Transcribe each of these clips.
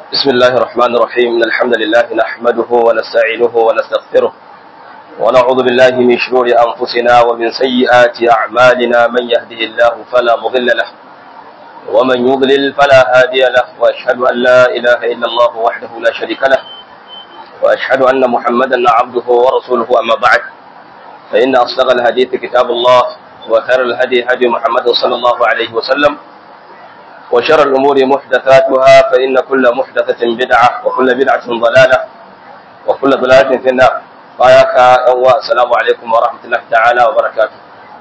بسم الله الرحمن الرحيم إن الحمد لله نحمده ونستعينه ونستغفره ونعوذ بالله من شرور أنفسنا ومن سيئات أعمالنا من يهده الله فلا مضل له ومن يضلل فلا هادي له وأشهد أن لا إله إلا الله وحده لا شريك له وأشهد أن محمدا عبده ورسوله أما بعد فإن أصدق الحديث كتاب الله وخير الهدي هدي محمد صلى الله عليه وسلم وشر الأمور محدثاتها فإن كل محدثة بدعة وكل بدعة ضلالة وكل ضلالة في النار باياك أوا السلام عليكم ورحمة الله تعالى وبركاته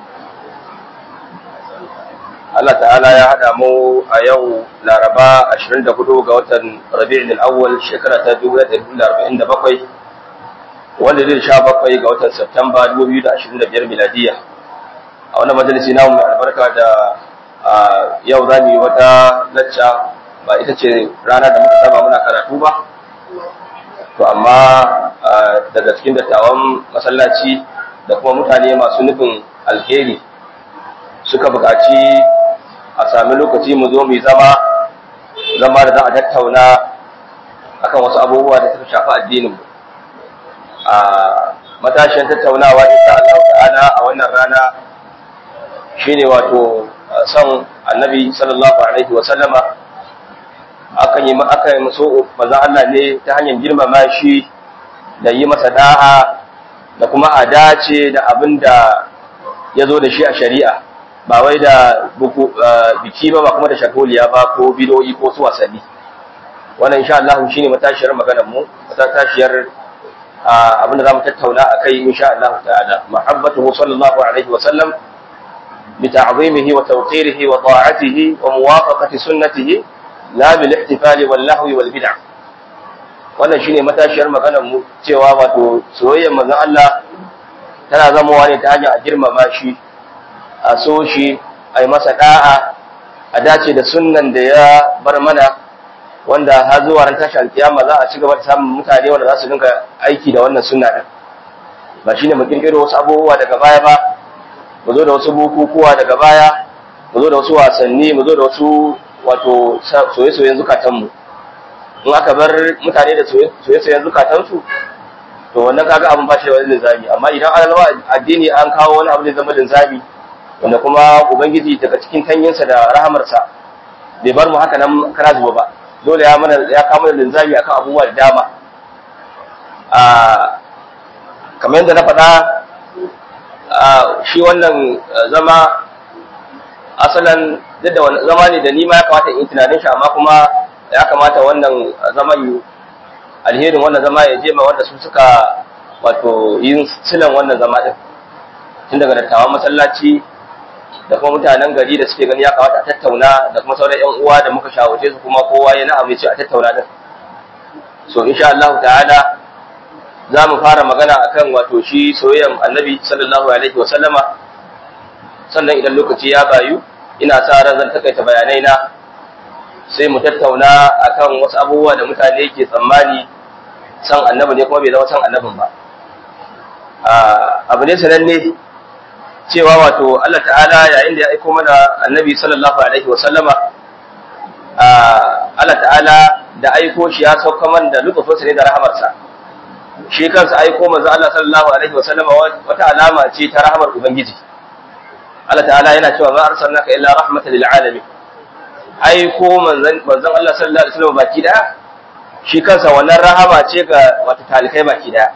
Allah ta'ala ya haɗa mu a yau Laraba 24 ga watan Rabi'ul Awwal shekara ta 1447 wanda zai sha bakwai ga watan Septemba 2025 miladiya a wannan majalisi namu mai albarka da yau za mu yi wata lacca ba ita ce rana da muka saba muna karatu ba to amma daga cikin dattawan masallaci da kuma mutane masu nufin alheri suka buƙaci a sami lokaci mu zo mu zama zama da za a tattauna akan wasu abubuwa da suka shafi addinin mu a matashin tattaunawa insha Allah ta'ala a wannan rana shine wato son annabi sallallahu alaihi wa sallama akan yi aka yi so manzon Allah ne ta hanyar girmama shi da yi masa da'a da kuma a dace da abin da ya zo da shi a shari'a ba wai da biki ba ba kuma da shakoliya ba ko bidoyi ko su wasanni wannan insha Allah shine matashiyar maganar mu matashiyar abin da zamu tattauna akai insha Allah ta'ala mahabbatuhu sallallahu alaihi wa sallam بتعظيمه وتوقيره وطاعته وموافقة سنته لا بالاحتفال واللهو والبدع wannan shine matashiyar maganar mu cewa wato soyayyar manzon Allah tana zamowa ne ta hanyar a girmama shi a so shi a yi masa da'a a dace da sunnan da ya bar mana wanda har zuwa ran tashi alkiyama za a ci gaba da samun mutane wanda za su dinga aiki da wannan sunna din ba shine mu kirkiro wasu abubuwa daga baya ba mu zo da wasu bukukuwa daga baya mu zo da wasu wasanni mu zo da wasu wato soye-soyen zukatanmu in aka bar mutane da soye-soyen zukatansu to wannan kaga abin ba shi da wani linzami amma idan an zama addini an kawo wani abu da zama linzami wanda kuma ubangiji daga cikin tanyinsa da rahamarsa bai bar mu haka nan kara zuba ba dole ya mana ya kawo mana linzami akan abubuwa da dama a kamar yadda na faɗa shi wannan zama asalan duk da zama ne da ni ma ya kamata in tunanin shi amma kuma ya kamata wannan zaman alherin wannan zama ya je ma wanda su suka wato yin silan wannan zama din tun daga dattawan masallaci da kuma mutanen gari da suke gani ya kamata a tattauna da kuma sauran yan uwa da muka shawarce su kuma kowa ya na'am ya ce a tattauna din so insha Allah ta'ala za mu fara magana akan wato shi soyayyan annabi sallallahu alaihi wa sallama sannan idan lokaci ya bayu ina sa ran zan takaita bayanai na sai mu tattauna akan wasu abubuwa da mutane ke tsammani san annabi ne kuma bai zama san annabin ba abu ne sananne cewa wato Allah ta'ala yayin da ya aiko mana annabi sallallahu alaihi wa sallama Allah ta'ala da aiko shi ya sauka man da lutufinsa ne da rahamarsa shi kansa aiko manzo Allah sallallahu alaihi wasallama wata alama ce ta rahmar ubangiji Allah ta'ala yana cewa ma arsalnaka illa rahmatan lil alamin aiko manzon manzon Allah sallallahu alaihi wasallama baki daya shi kansa wannan rahama ce ga wata talikai baki daya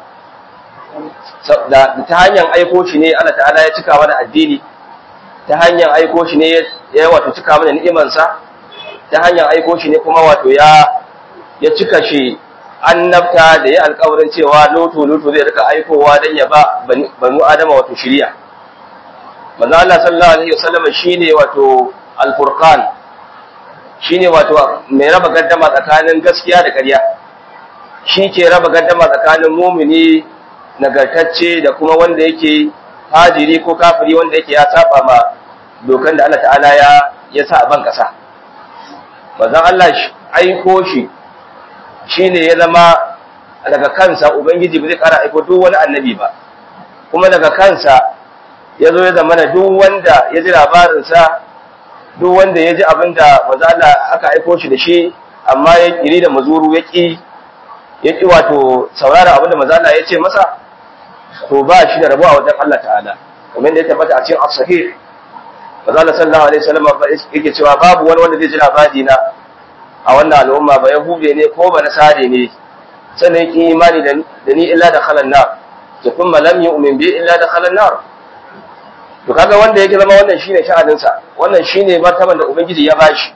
da ta hanyar aiko shi ne Allah ta'ala ya cika mana addini ta hanyar aiko shi ne ya wato cika mana ni'imansa ta hanyar aiko shi ne kuma wato ya ya cika shi annabta da ya alƙawarin cewa loto loto zai rika aikowa dan ya ba banu adama wato shiriya manzo Allah sallallahu alaihi wasallam shine wato al-furqan shine wato mai raba gaddama tsakanin gaskiya da ƙarya shi ke raba gaddama tsakanin mumini nagartacce da kuma wanda yake fajiri ko kafiri wanda yake ya saba ma dokan da Allah ta'ala ya ya sa a ban kasa manzo Allah aiko shi shi ne ya zama daga kansa Ubangiji ba zai ƙara aiko duk wani annabi ba, kuma daga kansa ya zo ya zama da duk wanda ya ji labarinsa, duk wanda ya ji abin da maza Allah aka aiko shi da shi amma ya kiri da mazuru ya ki ya ki wato saurara abinda manzo Allah ya ce masa to ba shi da rabo a wajen Allah ta'ala kamar da ya tabbata a cikin as-sahih manzo Allah sallallahu alaihi wasallam yake cewa babu wani wanda zai ji labari na a wannan al'umma ba yahude ne ko ba nasare ne sannan yake imani da ni illa da khalan nar to kuma lam yu'min bi illa da khalan nar to kaga wanda yake zama wannan shine sha'anin sa wannan shine martaban da ubangiji ya bashi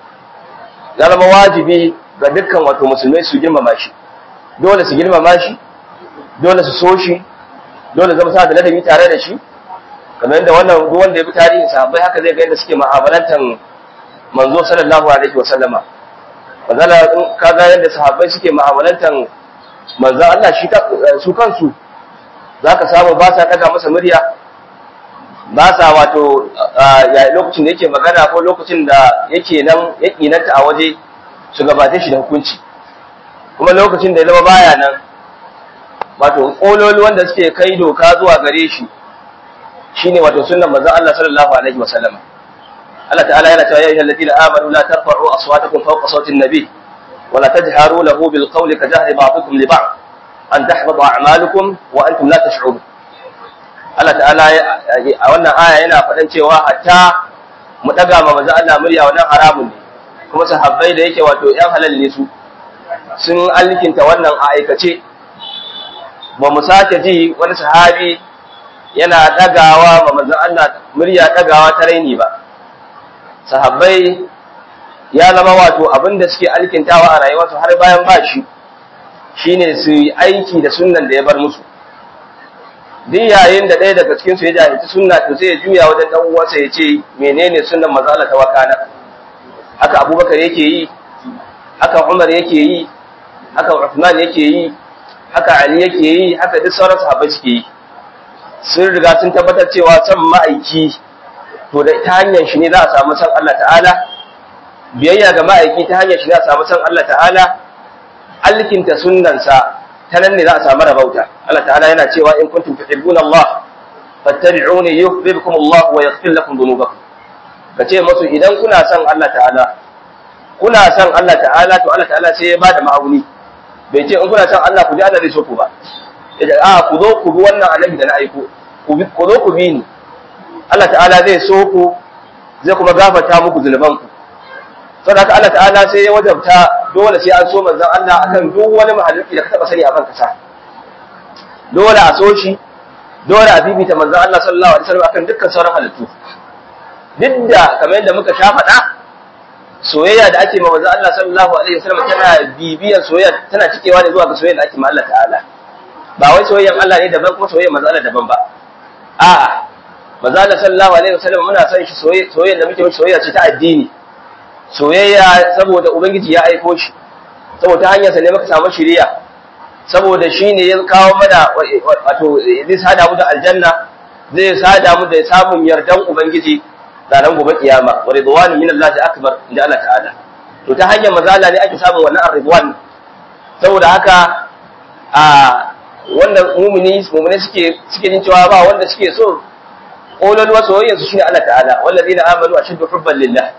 ya zama wajibi ga dukkan wato musulmai su girmama shi dole su girmama shi dole su so shi dole zama sa da ladabi tare da shi kamar yadda wannan duk wanda ya bi tarihin sahabbai haka zai ga yadda suke mu'amalantan manzo sallallahu alaihi wa sallama manzala in kaga yadda sahabbai suke mu'amalantan manzo Allah shi su kansu zaka samu ba sa daga masa murya ba sa wato lokacin da yake magana ko lokacin da yake nan ya kinanta a waje su gabata shi da hukunci kuma lokacin da ya zama baya nan wato kololi wanda suke kai doka zuwa gare shi shine wato sunnan manzon Allah sallallahu alaihi wasallam Allah ta'ala yana cewa ya ayyuhal ladina amanu la tarfa'u aswatakum fawqa sawti an-nabi wa la tajharu lahu bil qawli ka jahri ba'dikum li ba'd an tahbata a'malukum wa antum la tash'urun Allah ta'ala a wannan aya yana faɗan cewa hatta mu daga ma manzon Allah murya wannan haramun ne kuma sahabbai da yake wato yan halal ne su sun alkinta wannan a aikace ba mu sake ji wani sahabi yana dagawa ma manzon Allah murya dagawa ta raini ba sahabbai ya zama wato abinda suke alkintawa a rayuwarsu har bayan ba shi shine su yi aiki da sunnan da ya bar musu duk yayin da ɗaya daga cikin su ya jahilci sunna to sai ya juya wajen dan uwansa ya ce menene sunnan manzon Allah ta wakana haka Abubakar yake yi haka Umar yake yi haka Uthman yake yi haka Ali yake yi haka duk sauran sahabbai suke yi sun riga sun tabbatar cewa san ma'aiki to da ta hanyar shi ne za a samu san Allah ta'ala biyayya ga ma'aiki ta hanyar shi ne za a samu san Allah ta'ala alkinta sunnansa ta nan ne za a samu rabauta Allah ta'ala yana cewa in kuntum tuhibbuna Allah fattabi'uni yuhibbukum Allah wa yaghfir lakum dhunubakum kace musu idan kuna son Allah ta'ala kuna son Allah ta'ala to Allah ta'ala sai ya bada ma'auni bai ce in kuna son Allah ku ji Allah zai so ku ba yace a ku zo ku bi wannan annabi da na aiko ku zo ku bi ni Allah ta'ala zai so ku zai kuma gafarta muku zunubanku saboda haka Allah ta'ala sai ya wajabta dole sai an so manzon Allah akan duk wani mahaluki da ka taba sani a ban kasa dole a so shi dole a bibita manzon Allah sallallahu alaihi wasallam akan dukkan sauran halittu duk da kamar yadda muka sha faɗa soyayya da ake ma manzon Allah sallallahu alaihi wasallam tana bibiyar soyayya tana cikewa ne zuwa ga soyayya da ake ma Allah ta'ala ba wai soyayyan Allah ne daban kuma soyayyan manzon Allah daban ba a'a manzon Allah sallallahu alaihi wasallam muna son shi soyayya da muke soyayya ce ta addini soyayya saboda ubangiji ya aiko shi saboda hanyarsa ne muka samu shiriya saboda shi ne ya kawo mana wato zai sada mu da aljanna zai sada mu da samun yardan ubangiji ranar gobe kiyama wa ridwanu min Allah akbar inda Allah ta'ala to ta hanyar mazala ne ake samun wannan ridwan saboda haka a wannan mumini mumini suke suke jin cewa ba wanda suke so kololuwa soyayyar su shine Allah ta'ala wallazina amanu ashaddu hubban lillah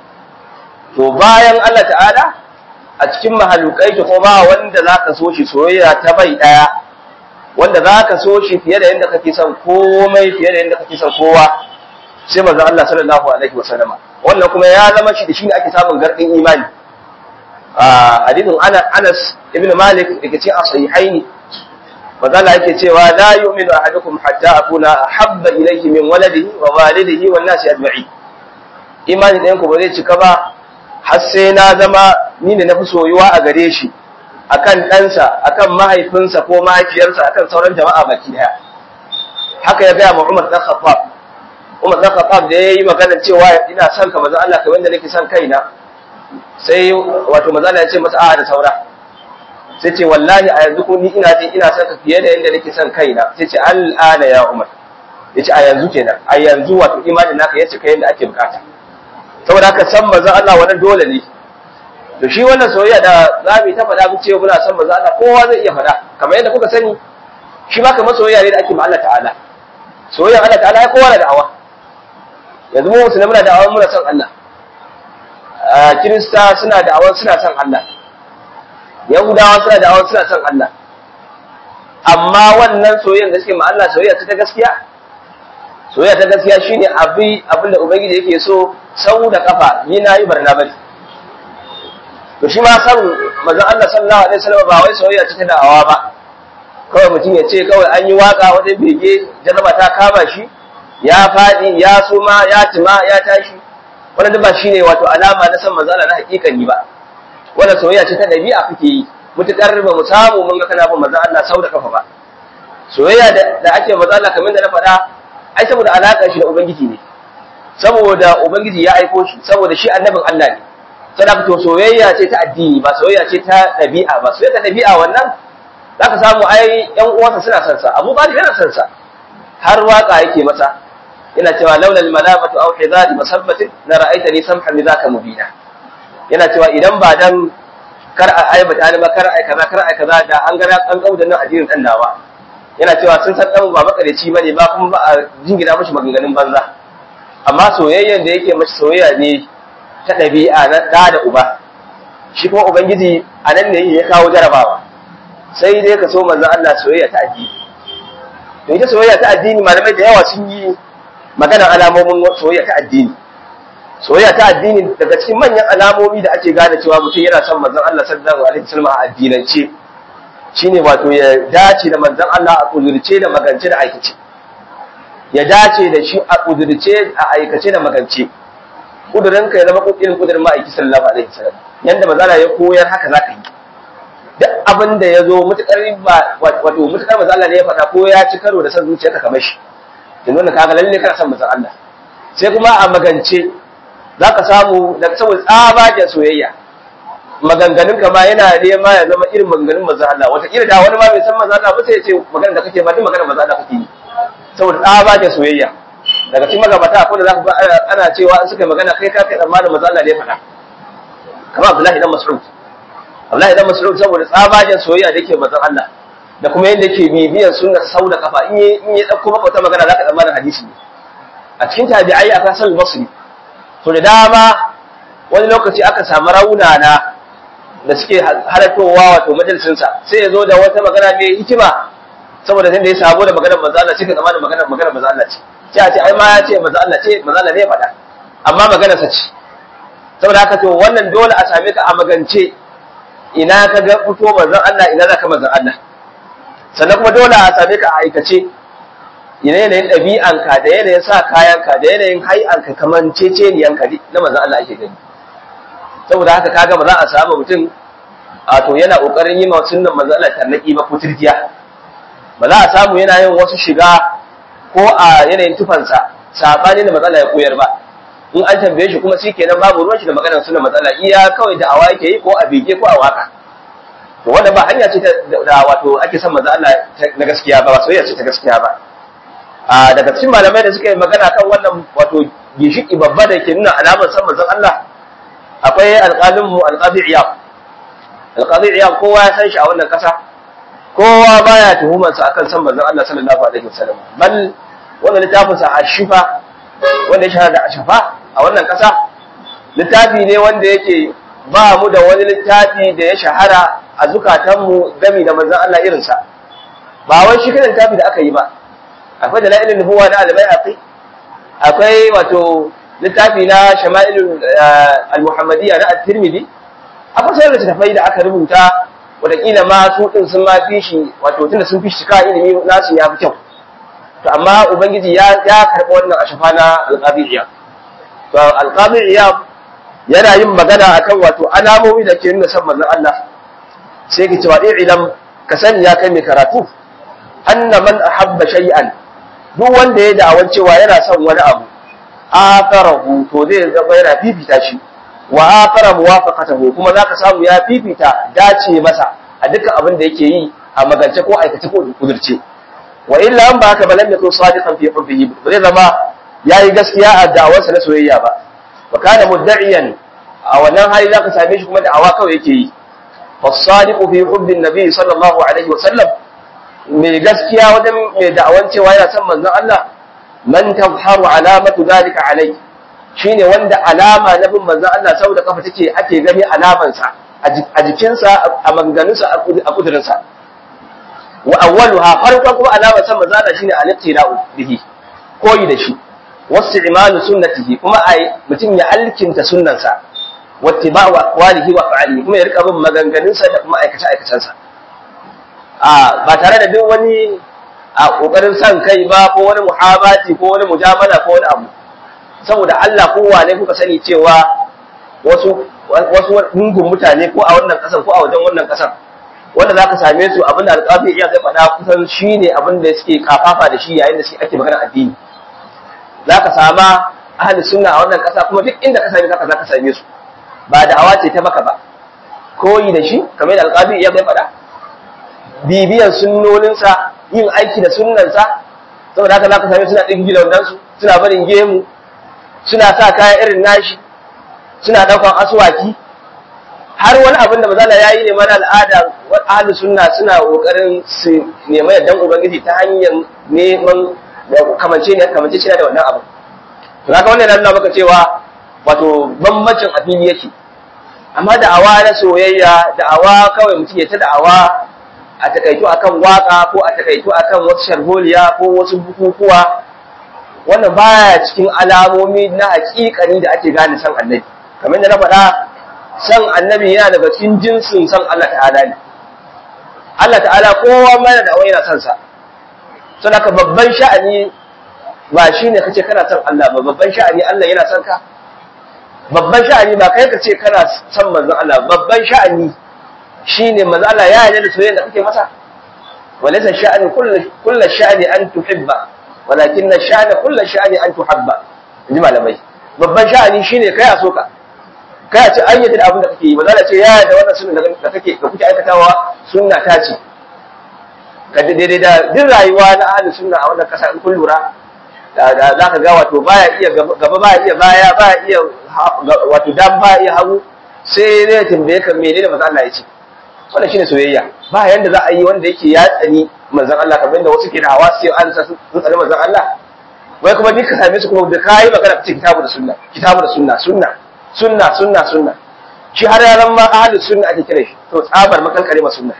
to bayan Allah ta'ala a cikin mahalukai to ba wanda zaka so shi soyayya ta bai daya wanda zaka so shi fiye da yanda kake son komai fiye da yanda kake son kowa sai manzon Allah sallallahu alaihi wasallama wannan kuma ya zama shi da shine ake samun gardin imani a hadithin Anas ibn Malik dake cikin as-sahihaini manzo Allah yake cewa la yu'minu ahadukum hatta akuna habba ilayhi min waladihi wa walidihi wan nasi ajma'in imani ɗayan ku ba zai cika ba har sai na zama ni ne na fi soyuwa a gare shi akan ɗansa akan mahaifinsa ko mahaifiyarsa akan sauran jama'a baki daya haka ya gaya ma Umar dan Khattab Umar dan Khattab da yayi magana cewa ina son ka manzo Allah kamar yadda nake son kaina sai wato manzo Allah ya ce masa a'a da saura sai ce wallahi a yanzu ko ni ina jin ina son ka fiye da yadda nake son kaina sai ce al'ana ya Umar yace a yanzu kenan a yanzu wato imanin naka ya cika yadda ake bukata saboda haka san manzo Allah wannan dole ne to shi wannan soyayya da za mu ta faɗa mu ce muna san manzo Allah kowa zai iya faɗa kamar yadda kuka sani shi ma kamar soyayya ne da ake ma Allah ta'ala soyayya Allah ta'ala ya kowa da da'awa yanzu mu musulmi muna da'awa muna san Allah kirista suna da'awa suna san Allah yahudawa suna da awon suna son Allah amma wannan soyayyar da suke ma Allah soyayya ta gaskiya soyayya ta gaskiya shine abi abin da ubangiji yake so sau da kafa ni na yi barna bane to shi ma san manzon Allah sallallahu alaihi wasallam ba wai soyayya ce ta da'awa ba kawai mutum ya ce kawai an yi waka wata bege jarraba ta kama shi ya faɗi ya suma ya tima ya tashi wannan ba shine wato alama na san manzon Allah na hakikani ba wannan soyayya ce ta dabi'a kake yi mutukar ba mu samu mun ga kana bin manzon Allah sau da kafa ba soyayya da ake manzon Allah kamar da na faɗa ai saboda alaƙar shi da ubangiji ne saboda ubangiji ya aiko shi saboda shi annabin Allah ne sadaka to soyayya ce ta addini ba soyayya ce ta ɗabi'a ba soyayya ta ɗabi'a wannan zaka samu ai ƴan uwansa suna son sa Abu Talib yana son sa har waka yake masa yana cewa laula al-malamatu aw hidari masabbatin la ra'aitani samhan lidhaka mubina yana cewa idan ba dan kar a aibata ni ba kar ai kaza kar ai kaza da an ga an kauda nan addinin dan nawa yana cewa sun san dan ba makareci bane ba kuma ba a jingina mashi maganganun banza amma soyayyen da yake mashi soyayya ne ta ɗabi'a na ɗa da uba shi kuma ubangiji a nan ne ya kawo jarabawa sai dai ka so manzon Allah soyayya ta addini to ita soyayya ta addini malamai da yawa sun yi maganar alamomin soyayya ta addini soyayya ta addini daga cikin manyan alamomi da ake gane cewa mutum yana son manzon Allah sallallahu alaihi wasallam a addinance shine wato ya dace da manzon Allah a kudurce da magance da aikace ya dace da shi a kudurce a aikace da magance kudurinka ya zama irin kudurin ma'aiki sallallahu alaihi wasallam yanda manzala ya koyar haka zaka yi duk abin da ya zo mutukar ba wato mutukar manzala ne ya faɗa ko ya ci karo da san zuciyarka kamar shi yanzu wannan kaga lalle kana son manzon Allah sai kuma a magance zaka samu da saboda tsabagen soyayya maganganun ka ma yana nema ya zama irin maganganun manzon Allah wata kila da wani ma bai san manzon Allah ba sai ya ce maganar da kake ba duk maganar manzon Allah kake yi saboda tsabagen soyayya daga cikin magabata akwai da za ku ga ana cewa in suka magana kai ka kai tsammanin manzo Allah ne ya faɗa kamar Abdullahi dan Mas'ud Abdullahi dan Mas'ud saboda tsabagen soyayya da yake manzon Allah da kuma yadda yake bibiyan sunnar sau da kafa in in ya dauko maka wata magana zaka tsammanin hadisi ne a cikin tabi'ai aka san basri to da dama wani lokaci aka samu raunana da suke halartowa wato majalisinsa sai ya zo da wata magana mai hikima saboda sai da ya sabo da maganar manzo Allah sai ka zama da maganar maganar manzo Allah ce sai a ce ai ma ya ce manzo Allah ce manzo Allah ne ya faɗa amma maganar sa ce saboda haka to wannan dole a same ka a magance ina ka ga fito manzo Allah ina za ka manzo Allah sannan kuma dole a same ka a aikace ina yanayin ɗabi'anka da yanayin sa kayanka da yanayin hai'anka kamar ceceniyanka na manzo Allah ake gani saboda haka kaga ba za a samu mutum a to yana kokarin yi ma sunnan manzo Allah tarnaki ba ko tirjiya ba za a samu yana yin wasu shiga ko a yanayin tufansa sabani da matsala ya koyar ba in an tambaye shi kuma shikenan babu ruwan shi da maganar sunnan matsala iya kawai da awa yake yi ko a bege ko a waka to wanda ba hanya ce da wato ake son manzo Allah na gaskiya ba ba soyayya ce ta gaskiya ba a daga cikin malamai da suka yi magana kan wannan wato gishiki babba da ke nuna alamar san manzon Allah akwai alƙalin mu alƙadi iyab alƙadi iyab kowa ya san shi a wannan ƙasa kowa baya tuhumar sa akan san manzon Allah sallallahu alaihi wasallam bal wannan littafin sa ashifa wanda ya shahara da ashifa a wannan ƙasa littafi ne wanda yake ba mu da wani littafi da ya shahara a zukatanmu gami da manzon Allah irinsa ba wai shi kan littafi da aka yi ba akwai da la'ilin nubuwa na alimai aqi akwai wato littafi na shama'ilul al-muhammadiyya na at-tirmidhi akwai sai littafai da aka rubuta wataƙila ma su din sun ma fi shi wato tunda sun fi shi ka ilimi nasu ya fi kyau to amma ubangiji ya ya karɓi wannan ashafa na al-qadiyya to al-qadiyya yana yin magana akan wato alamomi da ke nuna san manzon Allah sai ki cewa ilam ka sani ya kai mai karatu anna man ahabba shay'an duk wanda ya da'awan cewa yana son wani abu akarahu to zai zama yana fifita shi wa akara muwafaqatahu kuma zaka samu ya fifita dace masa a dukkan abin da yake yi a magance ko aikace ko kudurce wa illa an ba haka balan yakun sadiqan fi hubbihi ba zai zama yayi gaskiya a da'awarsa na soyayya ba wa kana mudda'iyan a wannan hali zaka same shi kuma da'awa kawai yake yi fasadiqu fi hubbin nabi sallallahu alaihi wa sallam mai gaskiya wajen mai da'awan cewa yana son manzon Allah man tazharu alamatu zalika alai shine wanda alama na bin manzon Allah saboda kafa take ake gani alaman sa a jikinsa a maganganunsa a kudurinsa wa awwaluha farkon kuma alamar san manzo Allah shine al-iqtira'u bihi koyi da shi wasu imanu sunnatihi kuma ai mutum ya alkinta sunnansa wattiba'u aqwalihi wa fa'alihi kuma ya rika bin maganganunsa da kuma aikace aikacensa a ba tare da duk wani a kokarin san kai ba ko wani muhabati ko wani mujamala ko wani abu saboda Allah kowa ne kuka sani cewa wasu wasu gungun mutane ko a wannan kasar ko a wajen wannan kasar wanda zaka same su abin da alƙafi iya zai faɗa kusan shine abin da suke kafafa da shi yayin da shi ake magana addini zaka sama ahli sunna a wannan kasa kuma duk inda ka same zaka zaka same su ba da awa ce ta maka ba koyi da shi kamar da alƙafi iya zai faɗa bibiyan sunnoninsa yin aiki da sunnansa saboda haka zaka same suna ɗin gidan su suna barin gemu suna sa kaya irin nashi suna ɗaukan aswaki har wani abin da mazala ya yi ne mana al'ada ahalus sunna suna ƙoƙarin su nema yardan ubangiji ta hanyar neman kamance ne kamance shi da wannan abu to haka wannan yana maka cewa wato bambancin a fili yake amma da'awa na soyayya da'awa kawai mutum ya ta da'awa a takaitu akan waka ko a takaitu akan wasu sharholiya ko wasu bukukuwa wannan baya cikin alamomi na hakikani da ake gane san annabi kamar da na faɗa san annabi yana daga cikin jinsin san Allah ta'ala ne Allah ta'ala kowa mana da yana san sa saboda ka babban sha'ani ba shine kace kana san Allah ba babban sha'ani Allah yana san ka babban sha'ani ba kai kace kana san manzon Allah babban sha'ani shine manzon Allah ya yarda da soyayya da kake masa walaysa sha'ani kullu kullu sha'ani an tuhibba walakin sha'ani kullu sha'ani an tuhabba inji malamai babban sha'ani shine kai a soka kai a ce an yi da abin da kake yi ba za ce ya da wannan sunna da kake da kuke aikatawa sunna ta ce ka daidai da duk rayuwa na ahli sunna a wannan kasa in kun lura da za ka ga wato baya iya gaba baya iya baya baya iya wato dan baya iya hagu sai ne ya tambaye ka menene manzo Allah ya ce wannan shine soyayya ba yanda za a yi wanda yake ya tsani manzon Allah kamar yadda wasu ke da hawa sai an sa sun tsani manzon Allah wai kuma duk ka same su kuma da kai magana ka ce kitabu da sunna kitabu da sunna sunna sunna sunna sunna shi har yaran ma ahli sunna ake kira shi to tsabar makalkare ma sunna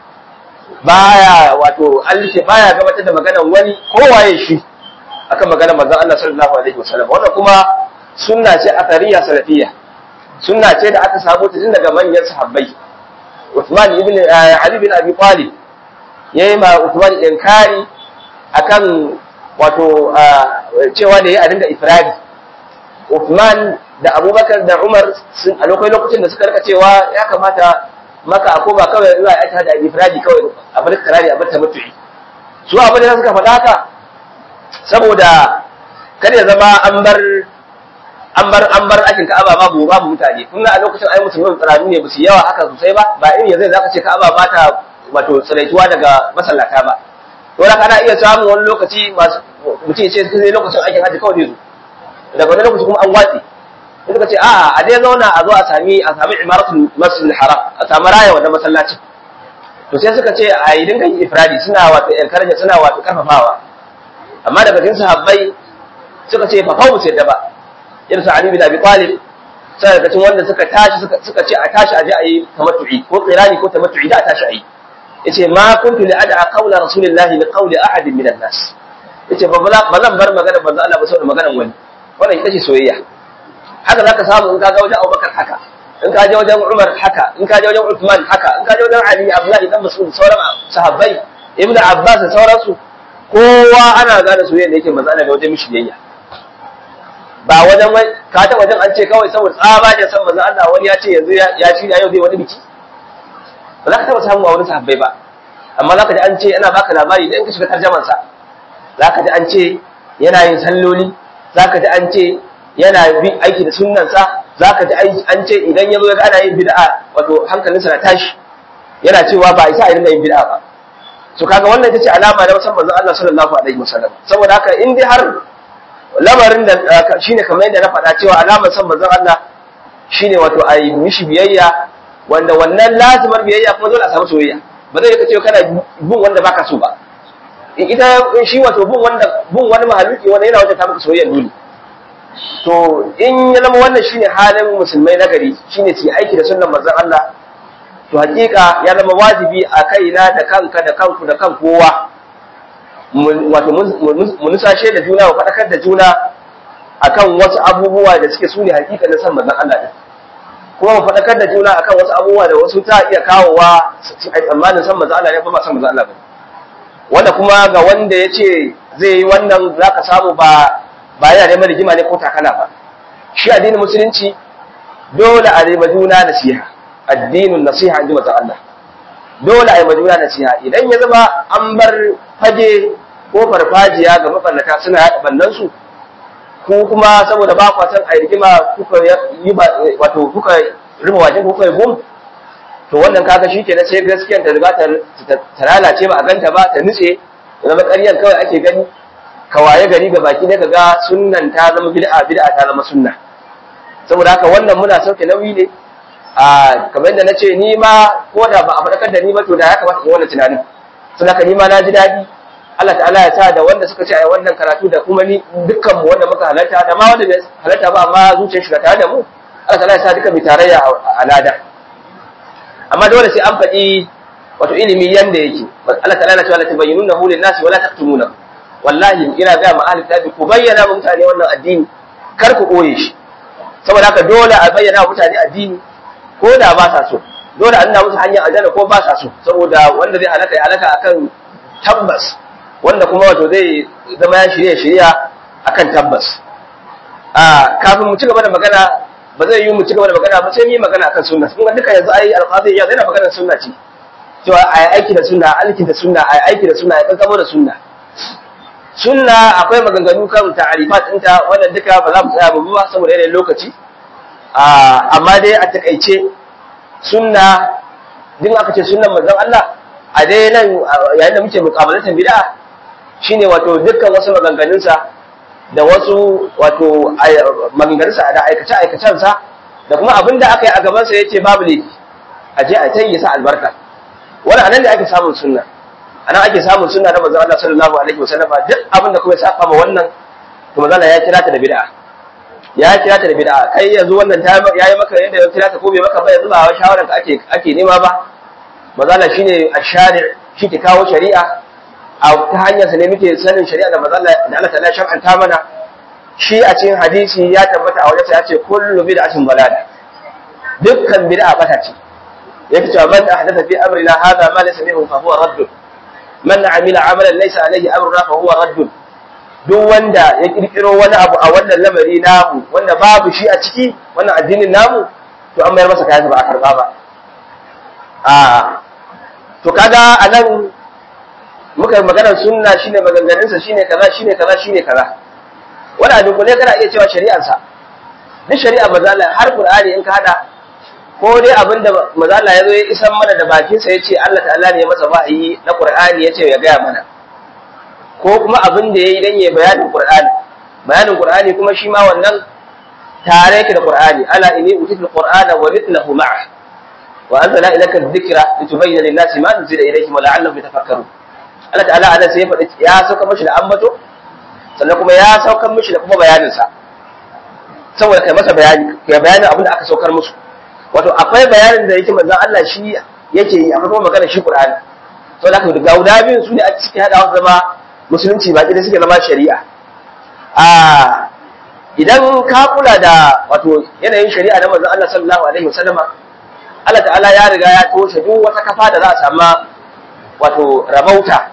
baya wato alke baya gabatar da maganar wani kowaye shi akan maganar manzon Allah sallallahu alaihi wasallam wannan kuma sunna ce athariya salafiyya sunna ce da aka samu ta tun daga manyan sahabbai Uthman ibn Ali bin Abi Talib yayi ma Uthman inkari akan wato cewa da yayi a dinga ifradi Uthman da Abubakar da Umar sun a lokacin lokacin da suka rika cewa ya kamata maka a koma kawai zuwa ya tada ifradi kawai a bar karari a bar ta mutu'i su abin da suka faɗa haka saboda kada ya zama an bar an bar an bar aikin Ka'aba babu babu mutane kun a lokacin ai musulmin tsarani ne basu yawa haka sosai ba ba irin yanzu zaka ce Ka'aba ba ta wato tsiraituwa daga masallata ba to da kana iya samun wani lokaci masu mutum ce sai lokacin aikin haji kawai zai zo daga wani lokaci kuma an watsi sai suka ce a'a a dai zauna a zo a sami a sami imaratul masjidil haram a sami raya wannan masallacin to sai suka ce a yi dinga yin ifradi suna wato encourage suna wato karfafawa amma daga cikin sahabbai suka ce fa fawu sai da ba irin sa Ali bin Abi Talib sai daga cikin wanda suka tashi suka ce a tashi aje a yi tamattu'i ko qirani ko tamattu'i da a tashi a yi yace ma kuntu li ad'a qawla rasulillahi li qawli ahadin minan nas yace ba zan bar magana manzo Allah ba saboda maganar wani wannan ita ce soyayya haka zaka samu in ka ga wajen Abubakar haka in ka je wajen Umar haka in ka je wajen Uthman haka in ka je wajen Ali Abdullahi dan Mas'ud sauran sahabbai Ibn Abbas da sauransu kowa ana gane soyayya da yake manzo Allah da wajen mishi biyayya ba wajen wai ka ta wajen an ce kawai saboda tsaba da san manzo Allah wani ya ce yanzu ya ci yau zai wani biki ba za ka taba samu a wani sahabbai ba amma za ka ji an ce ana baka labari da in ka shiga tarjaman sa za ka ji an ce yana yin salloli za ka ji an ce yana bi aiki da sunnansa za ka ji an ce idan ya zo ya ga ana yin bid'a wato hankalinsa na tashi yana cewa ba isa a dinga yin bid'a ba so kaga wannan ita ce alama na musamman manzon Allah sallallahu alaihi wasallam saboda haka in dai har lamarin da shine kamar yadda na faɗa cewa alamar san manzon Allah shine wato a yi mishi biyayya wanda wannan lazimar biyayya kuma dole a samu soyayya ba zai ka ce kana bin wanda baka so ba ita shi wato bin wanda bin wani mahaluki wanda yana wajen ta maka soyayya dole to in ya zama wannan shine halin musulmai na gari shine su aiki da sunnan manzon Allah to hakika ya zama wajibi a kaina da kanka da kanku da kan kowa wato mu nusashe da juna mu faɗakar da juna akan wasu abubuwa da suke sune hakika na san manzon Allah din kuma mu faɗakar da juna akan wasu abubuwa da wasu ta iya kawowa a tsammanin san manzon Allah ne ba san manzon Allah ba wanda kuma ga wanda ya ce zai yi wannan za ka samu ba ba yana neman rigima ne ko takala ba shi addinin musulunci dole a yi juna nasiha addinin nasiha in ji manzon Allah dole a yi juna nasiha idan ya zama an bar fage ko farfajiya ga mabannata suna yaɗa bannansu ko kuma saboda ba kwa san a rigima kuka yi wato kuka rufe wajen kuka yi gum to wannan kaga shi kenan sai gaskiyar ta riga ta lalace ba a ganta ba ta nutse zama ƙaryar kawai ake gani kawaye gari ga baki ne kaga sunnan ta zama bid'a bid'a ta zama sunna saboda haka wannan muna sauke nauyi ne a kamar yadda na ce ni ma ko da ba a faɗakar da ni ba to da ya kamata in wannan tunanin saboda haka ni ma na ji daɗi Allah ta'ala ya sa da wanda suka ce a wannan karatu da kuma ni dukkan mu wanda muka halarta da ma wanda bai halarta ba amma zuciyar shi tare da mu Allah ta'ala ya sa duka mu tarayya a lada amma dole sai an faɗi wato ilimi yanda yake Allah ta'ala ya ce la tubayyinuna hu lin-nasi wala taktumuna wallahi ina ga ma ahli tabi ku bayyana wa mutane wannan addini kar ku koye shi saboda haka dole a bayyana wa mutane addini ko da ba sa so dole a nuna musu hanyar aljanna ko ba sa so saboda wanda zai halaka ya halaka akan tabbas wanda kuma wato zai zama ya shirya shirya akan tabbas a kafin mu ci gaba da magana ba zai yi mu ci gaba da magana ba sai mu yi magana akan sunna kun ga duka yanzu ai alqazi ya yana magana sunna ce cewa ai aiki da sunna alkin da sunna ai aiki da sunna ai kankamo da sunna sunna akwai maganganu kan ta'arifat ɗinta wannan duka ba za mu tsaya mu ba saboda yanayin lokaci amma dai a takaice sunna din aka ce sunnan manzon Allah a dai nan yayin da muke muqabalatin bid'a shine wato dukkan wasu maganganunsa da wasu wato maganganunsa da aikace aikacensa da kuma abin da aka yi a gaban sa yace babu ne a je a tayi sa albarka wannan anan da ake samun sunna anan ake samun sunna da manzon Allah sallallahu alaihi wasallam duk abin da kuma ya saba ma wannan to manzon Allah ya kira ta da bid'a ya kira ta da bid'a kai yanzu wannan ta yayi maka yadda ya kira ta ko bai maka ba yanzu ba shawaran ka ake ake nema ba mazala shine ash-shari' shi ke kawo shari'a a ta hanyar sa ne muke sanin shari'a da mazala da Allah ta'ala shar'anta mana shi a cikin hadisi ya tabbata a wajen ya ce kullu bid'atin dalal dukkan bid'a bata ce yake cewa man ahdatha fi amrina hadha ma laysa minhu fa huwa radd man amila amalan laysa alayhi amruna fa huwa radd duk wanda ya kirkiro wani abu a wannan lamari namu wanda babu shi a ciki wannan addinin namu to an mayar masa kayan ba a karba ba a to kaga anan muka yi maganar sunna shine maganganunsa shine kaza shine kaza shine kaza wani abin ku ne kana iya cewa shari'arsa duk shari'a mazala har qur'ani in ka hada ko dai abinda mazala ya zo ya isan mana da bakinsa ya ce Allah ta'ala ne ya masa wahayi na qur'ani ya ce ya gaya mana ko kuma abin da ya yi don ya bayanin Qur'ani bayanin Qur'ani kuma shi ma wannan tare yake da Qur'ani ala inni utitul qur'ana wa mithluhu ma'a wa anzala ilayka adh-dhikra litubayyana lin-nasi ma nuzila ilayhim wa la'allahum yatafakkarun Allah ta'ala ana sai ya faɗi ya sauka mishi da ambato sannan kuma ya saukar mishi da kuma bayanin sa saboda kai masa bayani kai bayanin abin da aka saukar musu wato akwai bayanin da yake manzon Allah shi yake yi akwai kuma magana shi Qur'ani saboda haka ga guda biyun su ne a cikin hadawa zama musulunci ba da suke zama shari'a a idan ka kula da wato yanayin shari'a na manzon Allah sallallahu alaihi wasallam Allah ta'ala ya riga ya toshe duk wata kafa da za a samu wato rabauta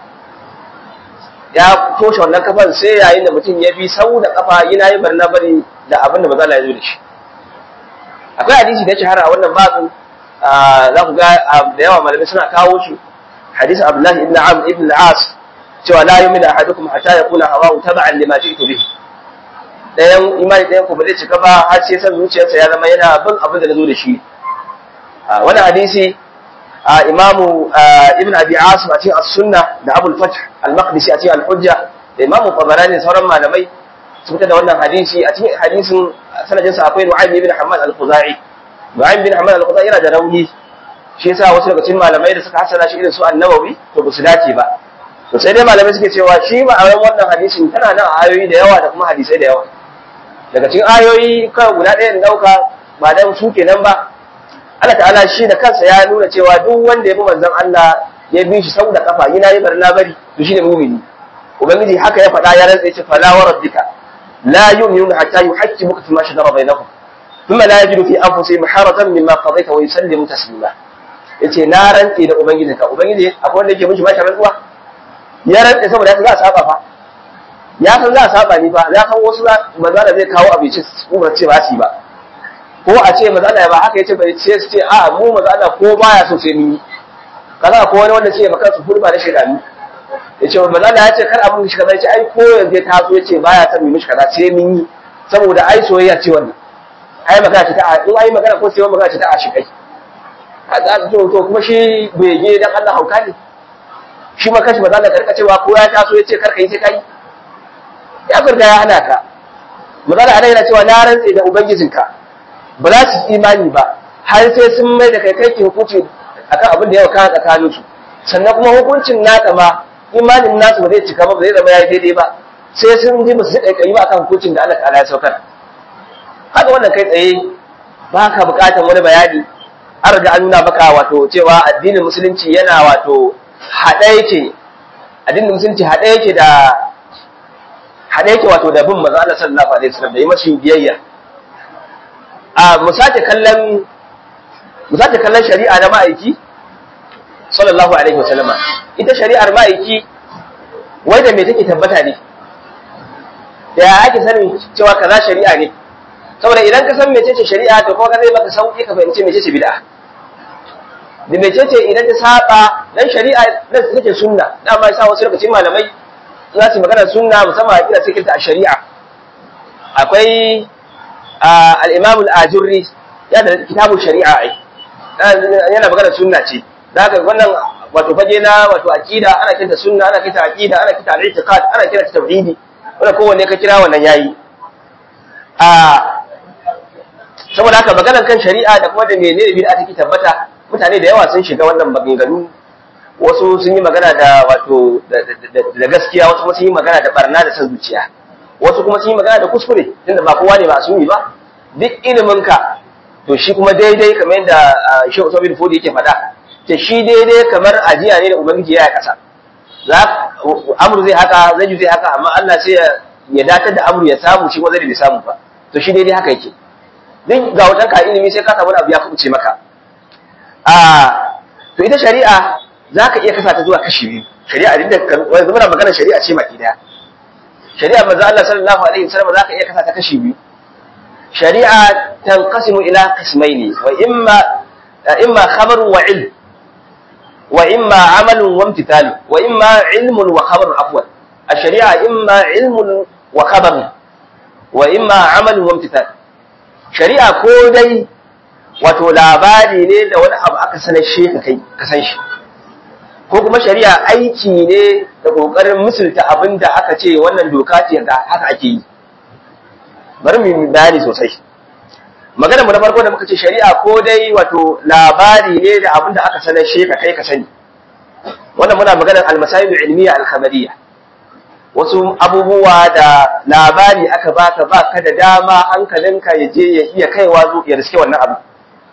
ya toshe wannan kafan sai yayin da mutum ya bi sau da kafa yana yi barna bari da abin da manzon Allah ya zo da shi akwai hadisi da shahara a wannan babu za ku ga da yawa malamai suna kawo shi hadisi Abdullahi ibn Amr ibn al-As cewa la yu'minu ahadukum hatta yakuna hawahu tab'an lima ji'tu bihi dayan imani dayan ku ba zai cika ba har sai san zuciyarsa ya zama yana bin abin da nazo da shi wannan hadisi imamu ibn abi asim a cikin as-sunna da abul fath al-maqdisi a cikin al-hujja da imamu tabarani sauran malamai sun fitar da wannan hadisi a cikin hadisin sanadin sa akwai nu'aym ibn hamad al-khuzai nu'aym ibn hamad al-khuzai yana da rauni shi yasa wasu daga cikin malamai da suka hasana shi irin su an-nawawi to ba su dace ba to sai dai malamai suke cewa shi ma'anar wannan hadisin tana nan a ayoyi da yawa da kuma hadisai da yawa daga cikin ayoyi kawai guda ɗaya da ɗauka ba dan su kenan ba Allah ta'ala shi da kansa ya nuna cewa duk wanda ya bi manzon Allah ya bi shi sau da kafa yana yi barna bari to shine mu'mini ubangiji haka ya faɗa ya rantsa ya ce fala wa rabbika la yu'minuna hatta yuhaqqimuka fima shajara bainahum thumma la yajidu fi anfusihim harajan mimma qadaita wa yusallimu taslima yace na rantse da ubangijinka ubangiji akwai wanda yake mishi bashi rantsuwa ya rantse saboda haka za a saba fa ya san za a saba ni fa ya san wasu maza da zai kawo abinci su ba ce ba su yi ba ko a ce maza Allah ba haka yace bai ce su ce a mu maza Allah ko baya so sai mun yi kaza ko wani wanda ce maka su hurba da shedani yace maza Allah ya ce kar abun shi kaza yace ai ko yanzu ya taso yace baya son mu mishi kaza sai mun yi saboda ai soyayya ce wannan ai magana ce ta in ai magana ko sai magana ce ta a shi kai to to kuma shi bege dan Allah hauka ne shi ma kashi maza Allah karka cewa ko ya taso yace kar ka yi sai kai ya furta ya hana ka maza Allah yana cewa na rantse da ubangijinka ba za su imani ba har sai sun mai da kai kai ke hukunci akan abin da ya kawo tsakanin su sannan kuma hukuncin naka ma imanin nasu ba zai cika ba ba zai zama yayi daidai ba sai sun ji ba su ji kai ba akan hukuncin da Allah ta'ala ya saukar haka wannan kai tsaye ba ka bukatar wani bayani an riga an nuna maka wato cewa addinin musulunci yana wato haɗe yake addinin musulunci haɗe yake da haɗe yake wato da bin maza Allah sallallahu alaihi wasallam da yi mashi biyayya a mu sake kallon mu sake kallon shari'a na ma'aiki sallallahu alaihi wasallama ita shari'ar ma'aiki wai da me take tabbata ne da ya ake sanin cewa kaza shari'a ne saboda idan ka san mecece shari'a to kuma ka zai maka sauki ka fahimci mecece bid'a da mecece idan ta saba dan shari'a dan take sunna dama yasa wasu lokacin malamai za su magana sunna musamman a kira cikin ta a shari'a akwai al-imam al-ajurri ya da kitabun shari'a ai yana magana sunna ce da haka wannan wato fage na wato aqida ana kinta sunna ana kinta aqida ana kinta al-i'tiqad ana kinta tauhidi wannan kowanne ka kira wannan yayi a saboda haka maganar kan shari'a da kuma da menene bid'a take tabbata mutane da yawa sun shiga wannan maganganu wasu sun yi magana da wato da gaskiya wasu kuma sun yi magana da barna da san zuciya wasu kuma sun yi magana da kuskure tunda ba kowa ne ba asumi ba duk ilimin ka to shi kuma daidai kamar yadda Sheikh Usman bin Fodi yake faɗa ce shi daidai kamar ajiya ne da ubangiji ya kasa za amru zai haka zai zai haka amma Allah sai ya datar da amru ya samu shi kuma zai bai samu ba to shi daidai haka yake duk ga wajen ka ilimi sai ka samu abu ya kubuce maka a to ita shari'a za ka iya kasa ta zuwa kashi biyu shari'a duk da wanda muna magana shari'a ce maki daya shari'a manzo Allah sallallahu alaihi wasallam za ka iya kasa ta kashi biyu shari'a tanqasimu ila qismaini wa imma imma khabaru wa ilm wa imma amalun wa imtithalu wa imma ilmun wa khabarun afwan الشريعة إما علم وخبر وإما عمل وامتثال shari'a ko dai wato labari ne da wani abu aka sanar shi ka kai ka san shi ko kuma shari'a aiki ne da kokarin musulta abin da aka ce wannan doka ce ga haka ake yi bari mu bayani sosai magana mu na farko da muka ce shari'a ko dai wato labari ne da abin da aka sanar shi ka kai ka sani wannan muna maganar al-masail ilmiya al-khabariyya wasu abubuwa da labari aka baka baka da dama hankalinka ya je ya iya kaiwa zo ya riske wannan abu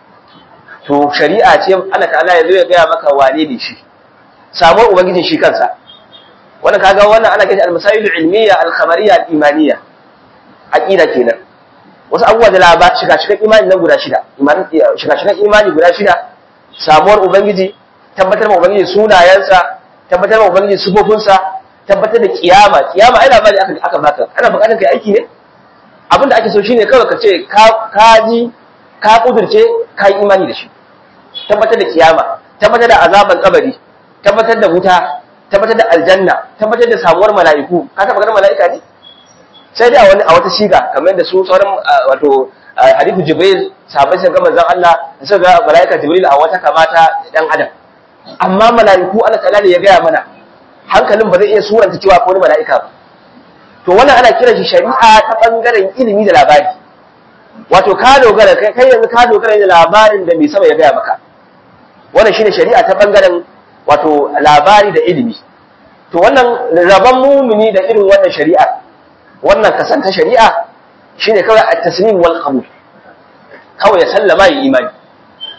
to shari'a ce Allah ta'ala ya zo ya gaya maka wane ne shi samuwar ubangijin shi kansa wannan kaga wannan ana kiran al-masail ilmiya al-khabariyya al-imaniyya aqida kenan wasu abubuwa da labar shiga shiga imani nan guda shida imani shiga shiga imani guda shida samuwar ubangiji tabbatar ma ubangiji sunayensa tabbatar ma ubangiji sifofinsa tabbatar da kiyama kiyama ai labari aka aka baka ana bukatar kai aiki ne abinda ake so shine kawai ka ce ka ka ji ka kudurce ka yi imani da shi tabbatar da kiyama tabbatar da azaban kabari tabbatar da wuta tabbatar da aljanna tabbatar da samuwar mala'iku ka taba ganin mala'ika ne sai dai a wani a wata shiga kamar da su sauran wato hadithu jibril sahabbai sun ga manzon Allah suka ga mala'ika jibril a wata kamata dan adam amma mala'iku Allah ta'ala ne ya gaya mana hankalin ba zai iya suranta cewa ko wani mala'ika ba to wannan ana kiran shi shari'a ta bangaren ilimi da labari wato ka dogara kai kai yanzu ka dogara da labarin da mai sama ya gaya maka wannan shine shari'a ta bangaren wato labari da ilimi to wannan rabon mumini da irin wannan shari'a wannan kasanta shari'a shine kawai at-taslim wal qabul kawai ya sallama yi imani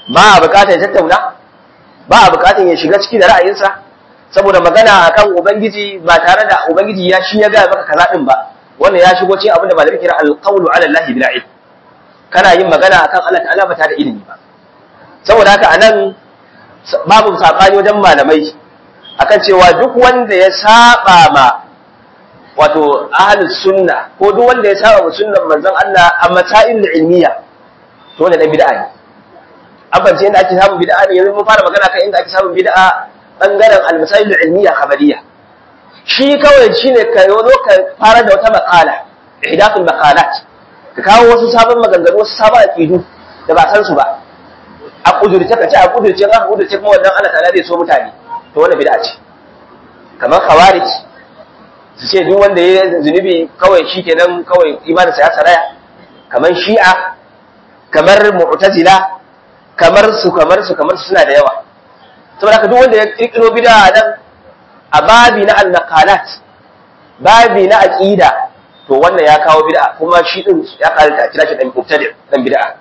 ba a bukatar ya tattauna ba a bukatar ya shiga ciki da ra'ayinsa saboda magana akan ubangiji ba tare da ubangiji ya shi ya ga maka kaza din ba wannan ya shigo cikin abin da malamai kira alqawlu ala allahi bila ilm kana yin magana akan Allah ta'ala ba tare da ilimi ba saboda haka anan babu sabani wajen malamai akan cewa duk wanda ya saba ma wato ahlus sunna ko duk wanda ya saba wa sunnan manzon Allah a masail ilmiya to wannan dan bid'a ne an fahimci inda ake samun bid'a ne yanzu mun fara magana kan inda ake samun bid'a bangaren al-masail ilmiya khabariya shi kawai shine ka zo ka fara da wata maqala ihdathul maqalat ka kawo wasu sabon maganganu wasu sabon aqidu da ba san su ba a kudurce ka ce a kudurce ka kudurce kuma wannan Allah ta'ala zai so mutane to wannan bid'a ce kamar khawarij su ce duk wanda ya zunubi kawai shikenan kawai imaninsa ya saraya kamar shi'a kamar mu'tazila kamar su kamar su kamar su suna da yawa saboda haka duk wanda ya kirkiro bid'a nan a babi na al-naqalat babi na aqida to wannan ya kawo bid'a kuma shi din ya karanta kira shi dan mubtadi dan bid'a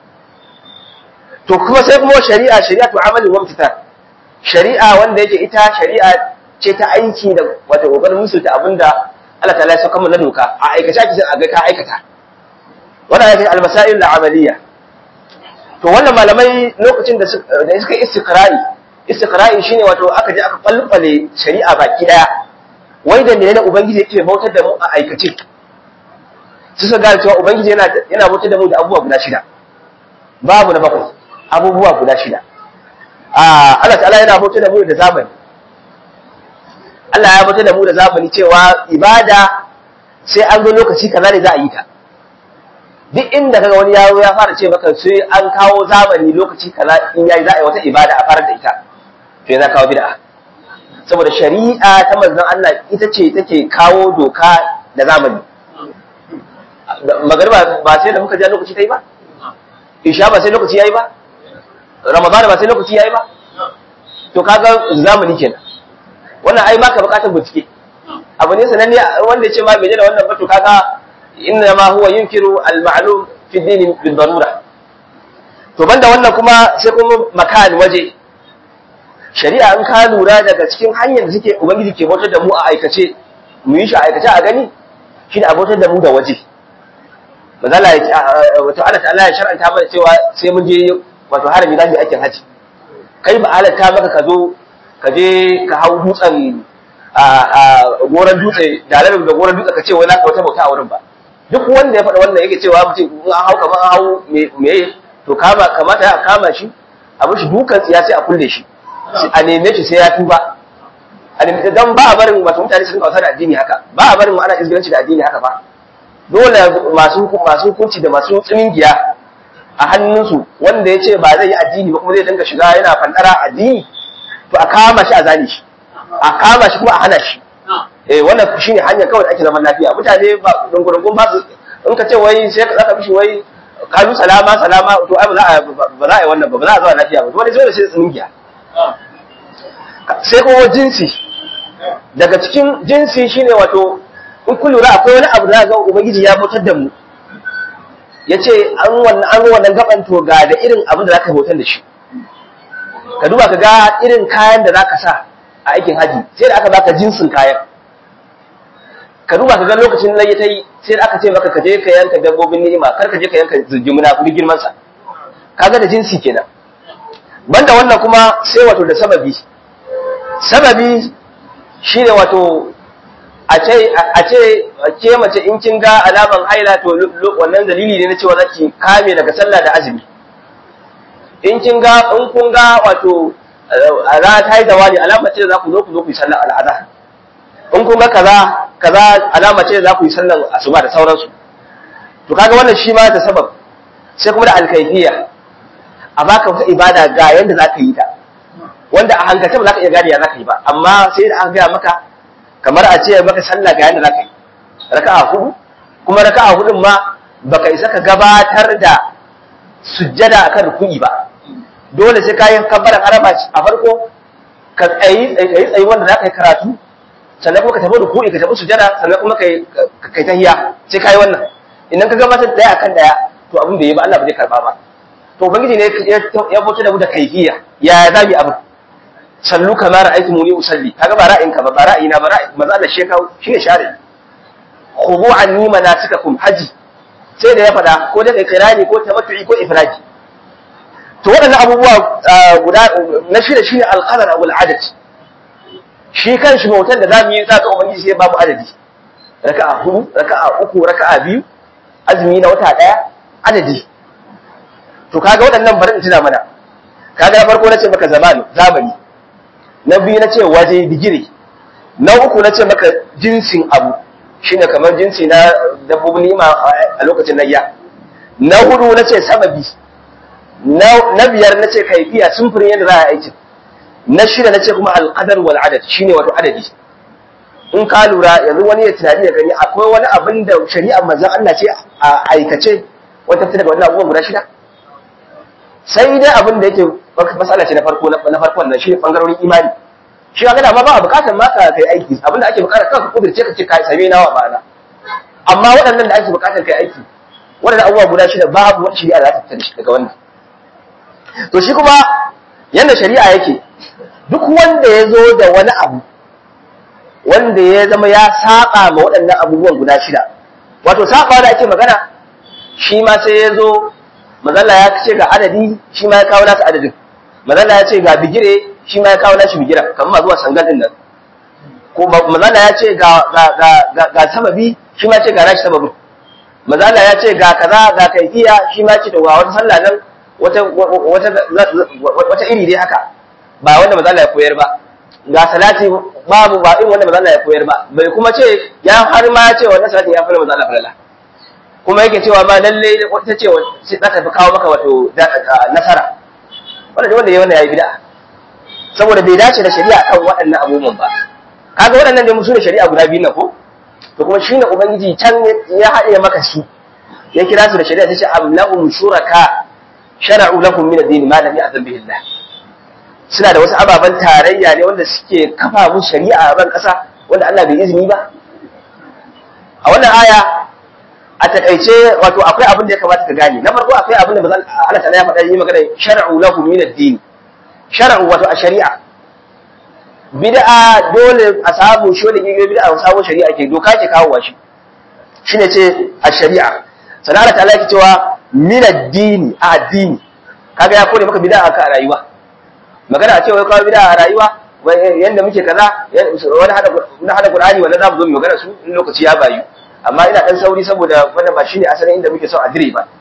to kuma sai kuma shari'a shari'atu amalin wa imtithal shari'a wanda yake ita shari'a ce ta aiki da wata kokarin musulta abinda Allah ta'ala ya saka mana doka a aikace ake a ga ka aikata wannan yake al-masail al-amaliyya to wannan malamai lokacin da suka yi istiqra'i istiqra'i shine wato aka je aka kwalkwale shari'a baki daya wai da menene ubangiji yake bautar da mu a aikace su suka gane cewa ubangiji yana yana bautar da mu da abubuwa guda shida babu na bakwai abubuwa guda shida a Allah ta'ala yana bautar da mu da zamani Allah ya bautar da mu da zamani cewa ibada sai an zo lokaci kaza ne za a yi ta duk inda kaga wani yaro ya fara ce maka sai an kawo zamani lokaci kaza in yayi za a yi wata ibada a fara da ita to yana kawo bid'a saboda shari'a ta manzon Allah ita ce take kawo doka da zamani magariba ba sai da muka ja lokaci ta yi ba isha ba sai lokaci yayi ba ramadan ba sai lokaci yayi ba to kaga zamani kenan wannan ai baka bukatar bincike abu ne sananne wanda ya ce ma bai da wannan ba to kaga inna ma huwa yunkiru al-ma'lum fi din bil darura to banda wannan kuma sai kuma makan waje shari'a in ka lura daga cikin hanyar da suke ubangiji ke bautar da mu a aikace mu yi shi a aikace a gani shi da bautar da mu da waje mazala ya wato Allah ta'ala ya shar'anta mana cewa sai mun je wato harami za mu yi aikin haji kai ba halatta maka ka zo ka je ka hau dutsen a goron dutse da da goron dutse ka ce wai za ka wata bauta a wurin ba duk wanda ya faɗa wannan yake cewa mutum in an hau kamar an hau me to kama kamata ya kama shi a mishi dukan tsiya sai a kulle shi a neme shi sai ya tuba a neme dan ba a barin wato mutane su rinka wasa da addini haka ba a barin mu ana izgilanci da addini haka ba dole masu masu hukunci da masu tsiningiya a hannunsu wanda ya ce ba zai yi addini ba kuma zai dinga shiga yana fandara addini to a kama shi a zane shi a kama shi kuma a hana shi eh wannan shine hanyar kawai da ake zaman lafiya mutane ba dungurungun ba su in ka ce wai sai ka zaka mishi wai kalu salama salama to ai ba za a ba za a yi wannan ba ba za a zama lafiya ba wani dole sai tsingiya sai kuma jinsi daga cikin jinsi shine wato in kun lura akwai wani abu da ga ubangiji ya mutar da mu yace an wannan an wannan gaban to ga da irin abin da zaka hotar da shi ka duba ka ga irin kayan da zaka sa a aikin haji sai da aka baka jinsin kayan ka duba ka ga lokacin nan ta yi sai da aka ce maka ka je ka yanka dabbobin ni'ima kar ka je ka yanka zujumuna kudi girman sa kaga da jinsi kenan banda wannan kuma sai wato da sababi sababi shine wato a ce a ce ke mace in kin ga alaman haila to wannan dalili ne na cewa zaki kame daga sallah da azumi in kin ga in kun ga wato a za ta yi zawali alama ce za ku zo ku zo ku yi sallar al'ada in kun ga kaza kaza alama ce za ku yi sallar asuba da sauransu to kaga wannan shi ma ta sabab sai kuma da alkaifiya a baka wata ibada ga yanda za ka yi ta wanda a hankalce ba za ka iya gane ya za ka yi ba amma sai da aka gaya maka kamar a ce maka sallah ga yanda za ka yi raka'a hudu kuma raka'a hudun ma baka isa ka gabatar da sujjada akan ruku'i ba dole sai kayan kabbaran araba a farko ka tsayi tsayi tsayi wanda za ka yi karatu sannan kuma ka tafi ruku'i ka tafi sujada sannan kuma kai kai tahiya sai kai wannan idan ka gabatar daya akan daya to abin da yi ba Allah ba zai karba ba to ubangiji ne ya bauta da mu da kaifiya ya zabi abu sallu kamar ra'aytu muni usalli kaga ba ra'ayin ka ba ba ra'ayina ba ra'ayi manzo Allah shekau shine share khudu anni manasikakum haji sai da ya fada ko da kirani ko tamattu'i ko ifradi to waɗannan abubuwa guda na shida shine al-qadar wal adad shi kan shi bautan da zamu yi zaka ubangiji sai babu adadi raka'a hudu raka'a uku raka'a biyu azumi na wata daya adadi to kaga waɗannan bari in tuna mana kaga na farko nace maka zamani zamani na biyu nace waje digiri na uku nace maka jinsin abu shine kamar jinsi na dabbobin nima a lokacin layya na hudu nace sababi na biyar nace kaifiya sumfurin yadda za a aikin na shida nace kuma alqadar wal adad shine wato adadi in ka lura yanzu wani ya tunani ya gani akwai wani abin da shari'ar manzon Allah ce a aikace wata ta daga wannan abubuwan guda shida sai dai abin da yake matsala ce na farko na farko wannan shi ne bangarorin imani shi ga dama ba a bukatar ma ka kai aiki abin da ake bukatar kanka kudurce ka ce kai same nawa ba na amma waɗannan da ake bukatar kai aiki waɗannan abubuwa guda shida babu wani shari'a da ta fita daga wannan to shi kuma yanda shari'a yake duk wanda ya zo da wani abu wanda ya zama ya saba ma waɗannan abubuwan guda shida wato saba da ake magana shi ma sai ya zo mazalla ya ce ga adadi shi ma ya kawo nasa adadin mazalla ya ce ga bigire shi ma ya kawo nashi bigira kamar ma zuwa sangal din nan ko mazalla ya ce ga ga ga ga sababi shi ma ya ce ga nashi sababin mazalla ya ce ga kaza ga kaifiya shi ma ya ce da wata sallah nan wata wata wata iri dai haka ba wanda mazalla ya koyar ba ga salati babu ba in wanda mazalla ya koyar ba bai kuma ce ya har ma ya ce wannan salati ya fara mazalla falala kuma yake cewa ma lalle wata ce za ta fi kawo maka wato nasara wanda wanda ya wannan yayi bid'a saboda bai dace da shari'a kan waɗannan abubuwan ba kaga waɗannan dai musu ne shari'a guda biyu na ko to kuma shine ubangiji can ya haɗe maka su ya kira su da shari'a tace am lahum shuraka shara'u lakum min ad-din ma lam ya'zan bihi Allah suna da wasu ababen tarayya ne wanda suke kafa mu shari'a a ban ƙasa wanda Allah bai izini ba a wannan aya a takaice wato akwai abin da ya kamata ka gane na farko akwai abin da bazan Allah ta'ala ya faɗa yi magana shar'u lahu min ad-din shar'u wato a shari'a bid'a dole a samu shi wanda ke bid'a a samu shari'a ke doka ke kawo shi shine ce a shari'a sannan Allah ta'ala yake cewa min ad-din a addini kaga ya kore maka bid'a a rayuwa magana a ce wai kawo bid'a a rayuwa yanda muke kaza wani hada na hada Qur'ani wanda zamu zo mu magana su in lokaci ya bayu amma ina dan sauri saboda wannan ba shine asalin inda muke son a dire ba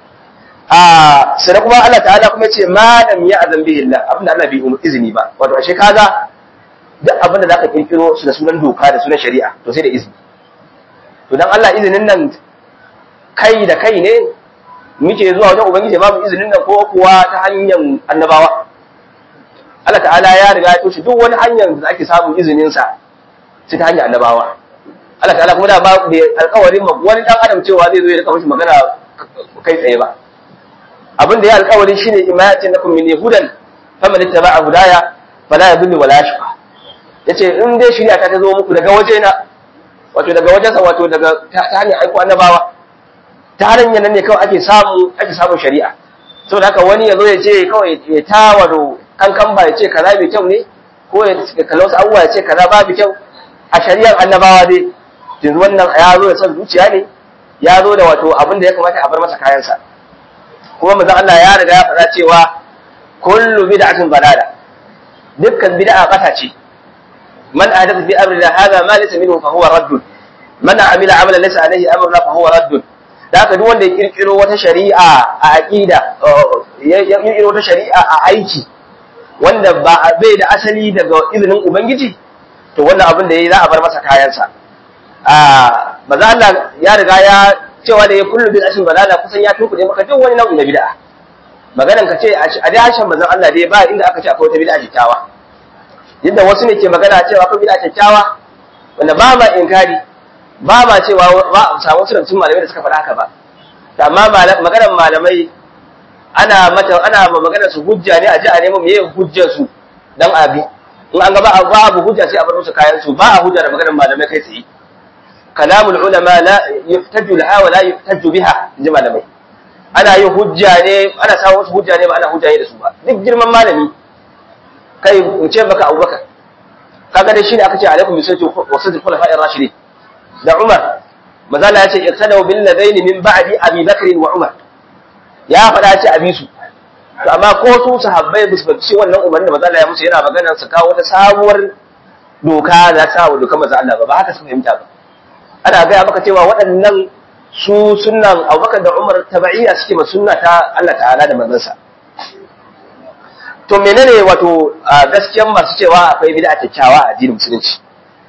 a sai kuma Allah ta'ala kuma yace ma lam ya'zan bihi Allah abinda Allah bai umu izini ba wato ashe kaga duk abinda zaka kirkiro su da sunan doka da sunan shari'a to sai da izini to dan Allah izinin nan kai da kai ne muke zuwa wajen ubangiji ba mu izinin nan ko kuwa ta hanyar annabawa Allah ta'ala ya riga ya toshe duk wani hanyar da ake samun izinin sa sai ta hanyar annabawa Allah ta'ala kuma da ba bai alƙawarin ma wani dan adam cewa zai zo ya rika mishi magana kai tsaye ba abin da ya alƙawari shine imayatin lakum min yahudan faman ittaba'a hudaya fala yadhillu wala yashqa yace in dai shari'a ta zo muku daga waje na wato daga wajensa wato daga ta hanyar aiko annabawa ta hanyar nan ne kawai ake samu ake samun shari'a saboda haka wani ya zo ya ce kawai ya ta wato kankan ba ya ce kaza bai kyau ne ko ya kalla wasu abubuwa ya ce kaza babu kyau a shari'ar annabawa dai yanzu wannan ya zo da son zuciya ne ya zo da wato abin da ya kamata a bar masa kayansa kuma manzon Allah ya riga ya faɗa cewa kullu bid'atin dalala dukkan bid'a bata ce man ahdatha fi amrina hadha ma laysa minhu fa huwa radd man amila amalan laysa alayhi amruna fa huwa radd da haka duk wanda ya kirkiro wata shari'a a aqida ya kirkiro wata shari'a a aiki wanda ba bai da asali daga izinin ubangiji to wannan abin da yayi za a bar masa kayansa a maza Allah ya riga ya cewa da ya kullu bil ashin balala kusan ya tukude maka duk wani nau'i na bid'a maganan ka ce a dai hashin manzon Allah dai ba inda aka ce akwai wata bid'a kyakkyawa yadda wasu ne ke magana cewa akwai bid'a kyakkyawa wanda ba ma inkari ba ma cewa ba a samu wasu daga malamai da suka faɗa haka ba amma maganar malamai ana mata ana ma maganar su hujja ne a ji a nemo meye hujjar su dan abi in an ga ba babu hujja sai a bar musu kayan su ba a hujja da maganar malamai kai tsaye kalamul ulama la yuhtaju laha wa la yuhtaju biha ji malamai ana yin hujja ne ana samun wasu hujja ne ba ana hujja ne da su ba duk girman malami kai in ce maka abubakar kaga dai shine aka ce alaikum bisallati wa sadr khulafa'ir rashidin da umar mazala ya ce iqtadaw bil ladaini min ba'di abi bakr wa umar ya faɗa ce abi su to amma ko su sahabbai ba su ci wannan umarnin da mazala ya musu yana magana su kawo wata sabuwar doka da ta wa dokar manzo Allah ba ba haka suka fahimta ba ana gaya maka cewa waɗannan su sunnan Abubakar da Umar tabaiya suke ma sunna ta Allah ta'ala da manzansa to menene wato gaskiyan masu cewa akwai bid'a kyakkyawa a addinin musulunci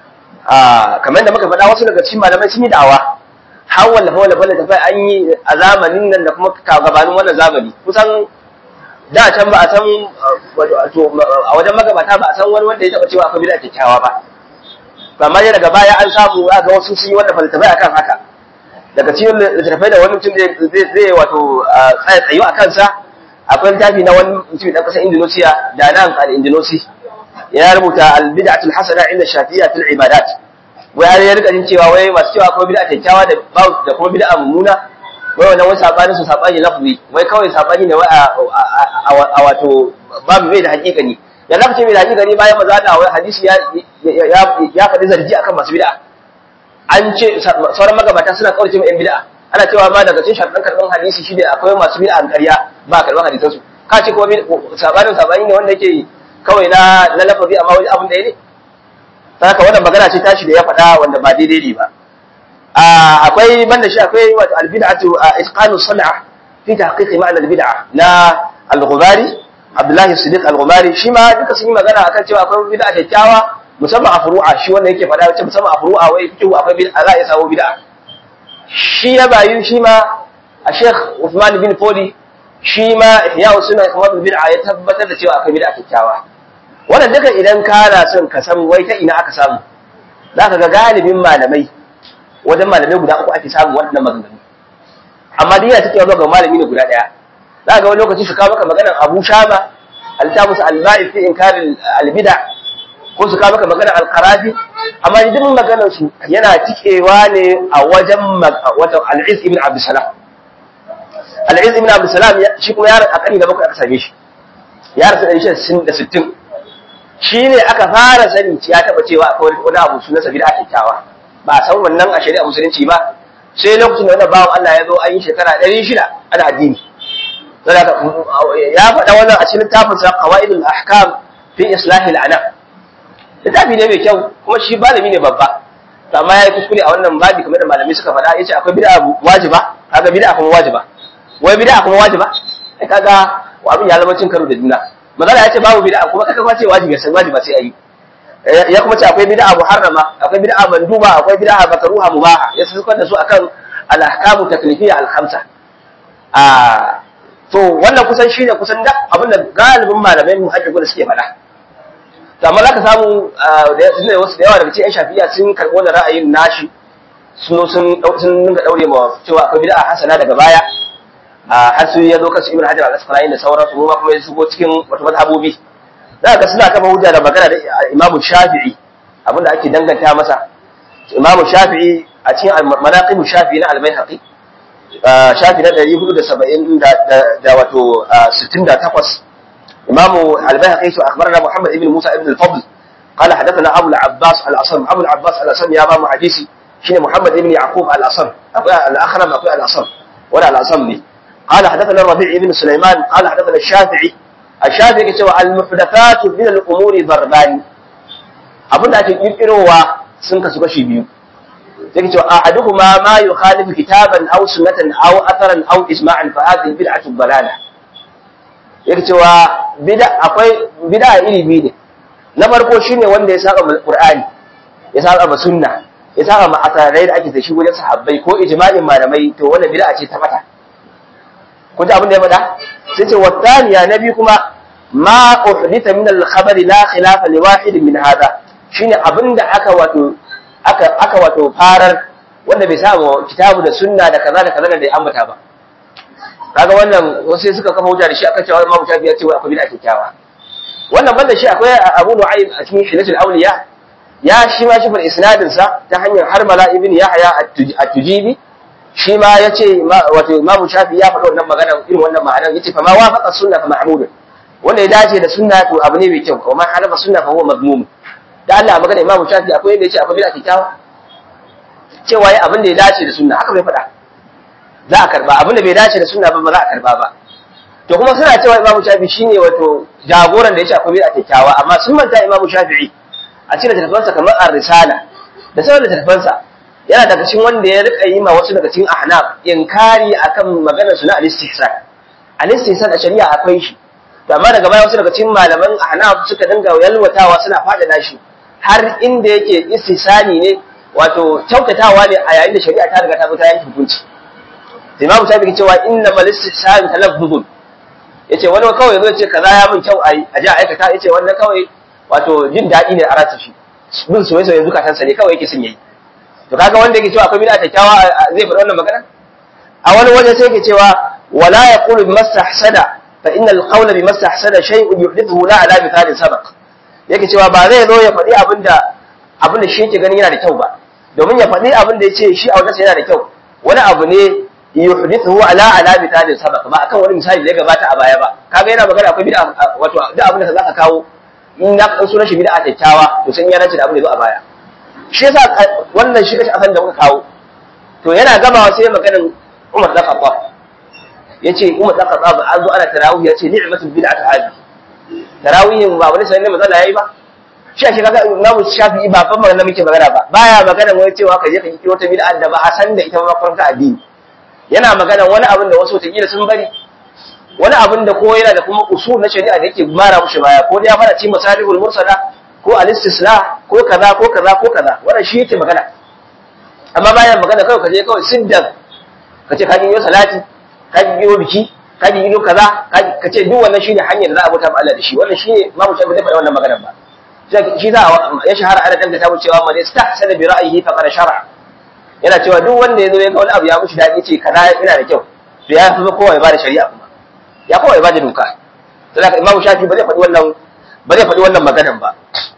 a kamar da muka faɗa wasu daga cikin malamai sun yi da'awa har wallafa wallafa da tafai an yi a zamanin nan da kuma gabanin wannan zamani kusan da can ba a san wato a wajen magabata ba a san wani wanda ya taɓa cewa akwai bid'a kyakkyawa ba amma dai daga baya an samu ga wasu sun yi wannan falsafai akan haka daga cikin littattafai da wani mutum zai wato tsaya tsayo a kansa akwai littafi na wani mutum ɗan ƙasar Indonesia da nan al-Indonesia ya rubuta al-bid'atul hasana inda shafi'iyya fil ibadat wai har ya rika jin cewa wai masu cewa akwai bid'a kyakkyawa da da kuma bid'a mummuna wai wannan wai sabani su sabani lafzi wai kawai sabani ne wai a wato babu mai da hakikani ya zaka ce mai da hakikani bayan maza da wai hadisi ya ya faɗi zargi akan masu bid'a an ce sauran magabata suna kaurace mai yan bid'a ana cewa ma daga cikin sharɗan karɓar hadisi shi ne akwai masu bid'a an ƙarya ba karɓar hadisan su ka ce kuma sabanin sabani ne wanda yake kawai na na lafazi amma wani abin da ya ne saka wannan magana ce tashi da ya faɗa wanda ba daidai ne ba akwai banda shi akwai wato albid'atu isqanu san'a fi tahqiqi ma'na albid'a na al-ghubari Abdullahi Siddiq al-Ghumari shi ma duka sun yi magana akan cewa akwai bid'a kyakkyawa musamman a furu'a shi wanda yake faɗa wacce musamman a furu'a wai fikihu akwai bid'a za a iya samu bid'a shi ya bayu shi ma a Sheikh Uthman bin Fodi shi ma ihya sunna kamar bid'a ya tabbatar da cewa akwai bid'a kyakkyawa wannan duka idan kana son ka san wai ta ina aka samu zaka ga galibin malamai wajen malamai guda uku ake samu wannan maganganu amma dai yana take ga malami ne guda daya za ga wani lokaci su kawo maka maganar Abu Shama al-Tabus al-Ba'i fi inkar al-bid'a ko su kawo maka maganar al-Qarafi amma duk maganar su yana tikewa ne a wajen wato al-Iz ibn Abdul Salam al-Iz ibn Abdul Salam shi kuma ya a kani da bakwai aka same shi ya rasu ɗari da sittin shi ne aka fara sani ya taɓa cewa akwai wani abu sunan sabi da kyakkyawa ba a san wannan a shari'a musulunci ba sai lokacin da wannan bawan Allah ya zo an yi shekara ɗari shida ana addini ya faɗa wannan a cikin littafin sa qawaidul ahkam fi islahil anam littafi ne mai kyau kuma shi malami ne babba amma ya yi kuskure a wannan babi kamar da malamai suka faɗa yace akwai bid'a wajiba kaga bid'a kuma wajiba wai bid'a kuma wajiba kaga abin ya zama cin karo da juna magana ya ce babu bid'a kuma kaka kwace wajibi sai wajiba sai ayi ya kuma ce akwai bid'a muharrama akwai bid'a manduba akwai bid'a makruha mubaha ya sukar da su akan al-ahkamu taklifiyya al-khamsa a to wannan kusan shine kusan da abin da galibin malamai mu haƙiƙu da suke faɗa to amma zaka samu da wasu da yawa daga cikin shafi'a sun karɓi wannan ra'ayin nashi sun sun sun dinga daure ma cewa akwai bid'a hasana daga baya har su ya zo kasu ibn hajar al-asqalani da sauransu mu kuma ya shigo cikin wata mazhabobi za ka suna kafa hujja da magana da imam shafi'i abinda ake danganta masa imam shafi'i a cikin manaqib shafi'i na al-baihaqi shafi na 470 da wato 68 imam al-baihaqi su akhbarana muhammad ibn musa ibn al-fadl قال حدثنا ابو العباس الاصم ابو العباس الاصم يا بابا حديثي شنو محمد بن يعقوب الاصم اكو الاخرم اكو الاصم ولا الاصم لي قال حدثنا الربيع بن سليمان قال حدثنا الشافعي الشافعي cewa al-muhdathat min al-umur darban abin da ake kirkirowa sun kasu kashi biyu yake cewa ahaduhuma ma yukhalifu kitaban aw sunnatan aw atharan aw ijma'an fa hadhihi bid'atu dalala yake cewa bid'a akwai bid'a iri biyu ne na farko shine wanda ya saba qur'ani ya saba sunna ya saba ma asarai da ake da shi wajen sahabbai ko ijma'in malamai to wannan bid'a ce ta mata kun ji abin da ya faɗa sai ce wattaniya na biyu kuma ma uhdita min al-khabari la khilafa li wahid min hada shine abin da aka wato aka aka wato farar wanda bai samu kitabu da sunna da kaza da kaza da ya ambata ba kaga wannan wasu suka kafa hujja da shi aka cewa Imam Shafi ya ce akwai bid'a kyakkyawa wannan banda shi akwai Abu Nu'aym a cikin Hilatul Awliya ya shi ma shi isnadin sa ta hanyar Harmala ibn Yahya at-Tujibi shi ma ya ce wato imamu shafi ya faɗi wannan magana irin wannan ma'anar ya ce fa ma wafaqa sunna fa mahmud wanda ya dace da sunna to abu ne mai kyau kuma halafa sunna fa huwa mazmum da Allah magana imamu shafi akwai yadda ya ce akwai bid'a kyakkyawa cewa ya abin da ya dace da sunna haka bai faɗa za a karba abin da bai dace da sunna ba ba za a karba ba to kuma suna cewa imamu shafi shine wato jagoran da ya ce akwai bid'a kyakkyawa amma sun manta imamu shafi'i a cikin littattafansa kamar ar-risala da sauran littattafansa yana daga cikin wanda ya rika yi ma wasu daga cikin ahnaf inkari akan maganar su na al-istihsan al-istihsan a shari'a akwai shi to amma daga baya wasu daga cikin malaman ahnaf suka dinga yalwatawa suna fadada shi har inda yake istihsani ne wato kyautatawa ne a yayin da shari'a ta riga ta bi ta yanke hukunci Imam Shafi'i cewa inna mal istihsan talaffuzun yace wani kawai yazo ce kaza ya min kyau ai a ji a aikata yace wannan kawai wato jin daɗi ne a rasa shi bin soyayya zukatansa ne kawai yake son yayi to kaga wanda yake cewa akwai bid'a kyakkyawa zai faɗi wannan magana a wani waje sai yake cewa wala yaqulu bimastahsada fa inna alqawla bimastahsada shay'un yuhdithuhu la ala mithalin sabaq yake cewa ba zai zo ya faɗi abinda abinda shi yake ganin yana da kyau ba domin ya faɗi abinda ya ce shi a wajensa yana da kyau wani abu ne yuhdithuhu ala ala mithalin sabaq ba akan wani misali da ya gabata a baya ba kaga yana magana akwai bid'a wato duk abin da zaka kawo in ya kan sunan shi bid'a kyakkyawa to sai ya dace da abin da zo a baya shi yasa wannan shi kashi asan da muka kawo to yana gamawa sai maganin Umar da Khattab yace Umar da Khattab an zo ana tarawih yace ni'matul bid'atu hadi tarawihin ba wani sanin matsala yayi ba shi ake kaga Imam Shafi'i ba ban magana muke magana ba baya magana wai cewa ka je ka yi wata bid'a da ba a san da ita ba farka addini yana magana wani abin da wasu wata sun bari wani abin da ko yana da kuma usul na shari'a da yake mara mushi baya ko da ya fara ci masalihul mursala ko al-istisla ko kaza ko kaza ko kaza wannan shi yake magana amma bayan magana kawai kaje kawai siddan kace ka yi salati ka yi biki ka yi kaza ka ce duk wannan shine hanyar da za a bauta ma Allah da shi wannan shine ma mutum bai faɗa wannan magana ba shi za ya shahara ana danga ta cewa man istahsana bi ra'yihi faqad shar'a yana cewa duk wanda ya zo ya ga wani abu ya mushi dadi ce kaza yana da kyau to ya fi kowa ya bada shari'a kuma ya kowa ya bada doka saboda imamu shafi ba zai faɗi wannan ba zai faɗi wannan maganan ba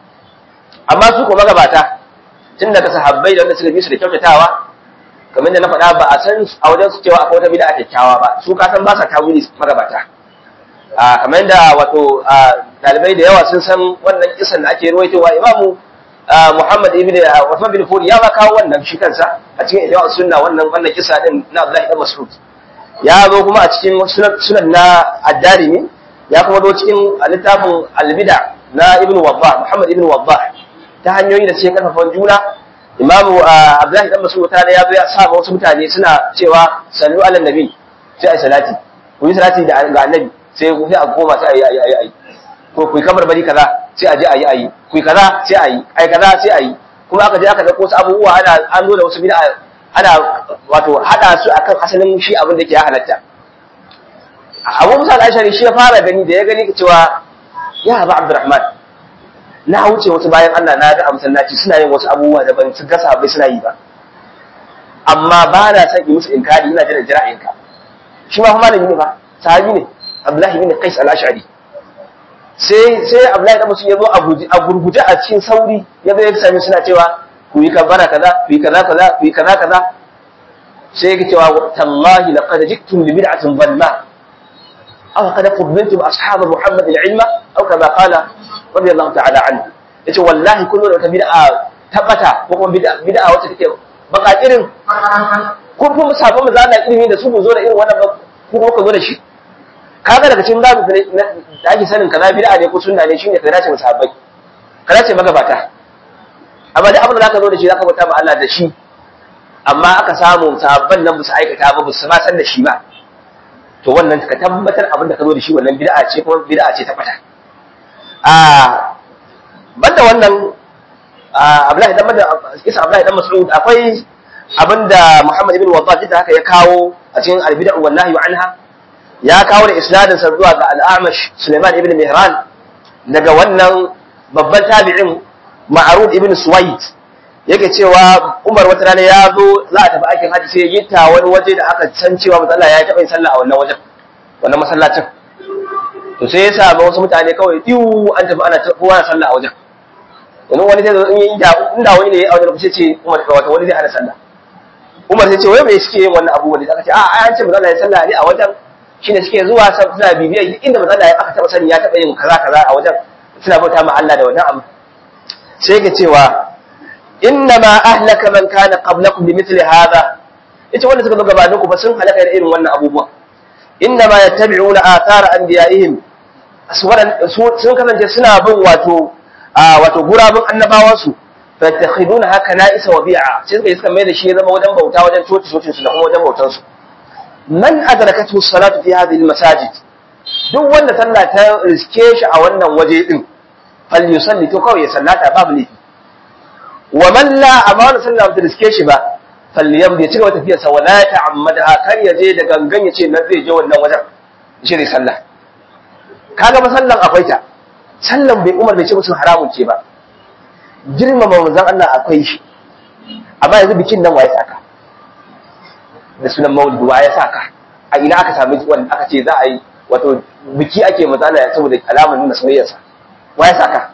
amma su ko magabata tun daga sahabbai da wanda suka bi su da kyautatawa kamar da na faɗa ba a san a wajen su cewa akwai wata bid'a kyakkyawa ba su ka san ba sa tawili magabata a kamar da wato dalibai da yawa sun san wannan kisan da ake ruwaitowa imamu Muhammad ibn Uthman bin Furi ya ba kawo wannan shi kansa a cikin Ihya sunna wannan wannan kisa din na Abdullah ibn Mas'ud ya zo kuma a cikin sunan na Ad-Darimi ya kuma zo cikin littafin Al-Bid'a na Ibn Wabbah Muhammad ibn Wabbah ta hanyoyi da suke karfafa juna imamu abdullahi dan mas'ud ta ya zo ya sa wasu mutane suna cewa sallu ala nabi sai ai salati ku yi salati da ga annabi sai ku sai a koma sai ayi ayi ayi ko ku yi kamar bari kaza sai a je ayi ayi ku yi kaza sai ayi ai kaza sai ayi kuma aka je aka dauko wasu abubuwa ana an zo da wasu bid'a ana wato hada su akan asalin shi abin da ke ya halatta Abu Musa al-Ashari shi ya fara gani da ya gani cewa ya Abu Abdurrahman na wuce wasu bayan Allah na ga a masallaci suna yin wasu abubuwa da ban ga sahabbai suna yi ba amma ba na son yi musu inkari ina jira jira'inka shi ma malami ne fa sahabi ne Abdullahi bin Qais al-Ash'ari sai sai Abdullahi da musu yazo a gurguje a cikin sauri ya zo ya sami suna cewa ku yi kabara kaza ku yi kaza kaza ku yi kaza kaza sai yake cewa tallahi laqad jiktum bi bid'atin dhalma aw qad fudiltum ashab Muhammad al-ilma aw kama qala radiyallahu ta'ala anhu yace wallahi kullu da wata bid'a tabbata ko kuma bid'a bid'a wacce take baka irin kun fi musabban mu zana ilimi da su mu zo da irin wannan ko kuma ka zo da shi kaga daga cikin babu da ake sanin kaza bid'a ne ko sunna ne shine ka dace musabbai ka dace magabata amma da abin da zaka zo da shi zaka bauta ma Allah da shi amma aka samu sabban nan su aikata ba su ma san da shi ba to wannan ka tabbatar abin da ka zo da shi wannan bid'a ce kuma bid'a ce ta fata a banda wannan Abdullahi dan Madda isa Abdullahi dan Mas'ud akwai abinda Muhammad ibn Waddah da haka ya kawo a cikin al-bid'a wan nahyi anha ya kawo da isnadin sa zuwa ga al-Amash Sulaiman ibn Mihran daga wannan babban tabi'in Ma'rud ibn Suwaid yake cewa Umar wata rana ya zo za a tafi aikin haji sai ya gitta wani waje da aka san cewa matsala ya taɓa yin sallah a wannan wajen wannan masallacin to sai ya samu wasu mutane kawai iwu an tafi ana kowa na sallah a wajen wani wani zai zo in yi inda wani ne a wajen kusa ce kuma da wata wani zai hana sallah Umar sai ce wai me suke yin wannan abubuwa da aka ce a an ce manzo Allah ya sallah ne a wajen shine suke zuwa suna bibiyar inda manzo Allah aka taba sani ya taba yin kaza kaza a wajen suna bauta ma Allah da wannan abu sai ga cewa inna ma ahlaka man kana qablakum bi mithli hadha ita wanda suka zo gabaninku ba sun halaka da irin wannan abubuwa inna ma yattabi'una athara anbiya'ihim sun kasance suna bin wato wato gurabun annabawansu fattakhiduna haka na'isa wa bi'a sai suka yi suka mai da shi ya zama wajen bauta wajen coci cocin su da kuma wajen bautan su man adrakatu salatu fi hadhihi masajid duk wanda sallah ta riske shi a wannan waje din fal yusalli to kawai ya sallata babu ne wa man la amma wanda sallah ta riske shi ba fal yamdi ya cigaba tafiyarsa wa la ta'ammadaha kar ya je da gangan ya ce na zai je wannan wajen shi ne sallah kaga masallan akwai ta sallan bai umar bai ce musu haramun ce ba girmama manzon Allah akwai shi amma yanzu bikin nan waye saka da sunan maulidi waye saka a ina aka sami wanda aka ce za a yi wato biki ake manzon Allah saboda alamar nuna soyayyarsa waye saka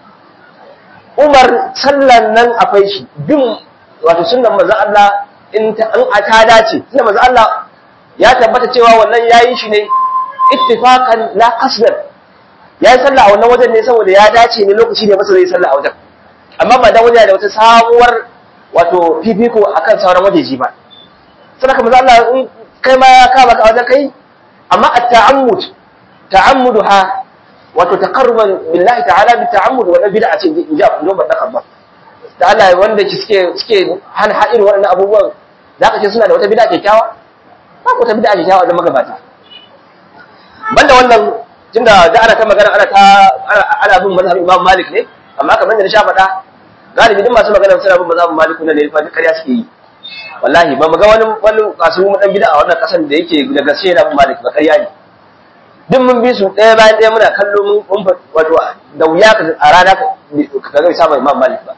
Umar sallan nan akwai shi bin wato sunnan manzon Allah in ta an ta dace tunda manzon Allah ya tabbata cewa wannan yayi shi ne ittifaqan la qasdan yayi sallah a wannan wajen ne saboda ya dace ne lokaci ne masa zai sallah a wajen amma ba dan waje da wata sabuwar wato fifiko akan sauran wajeji ba sadaka manzo Allah in kai ma ya kama ka wajen kai amma at-ta'ammud ta'ammuduha wato taqarruban billahi ta'ala bi ta'ammud wa bid'a ce in ja kun ba dakan ba da Allah wanda suke suke hal ha'ir waɗannan abubuwan zaka ce suna da wata bid'a kyakkyawa ba ko ta bid'a kyakkyawa da magabata banda wannan tunda da ana ta magana ana ta ana bin mazhabin Imam Malik ne amma kamar da na sha faɗa galibi duk masu magana suna bin mazhabin Malik ne fa ƙarya suke yi wallahi ba mu ga wani wani kasu mu dan bid'a a wannan kasan da yake da gaske yana bin Malik ba ƙarya ne duk mun bi su ɗaya bayan ɗaya muna kallo mun wato da wuya ka a rana ka ga isa Imam Malik ba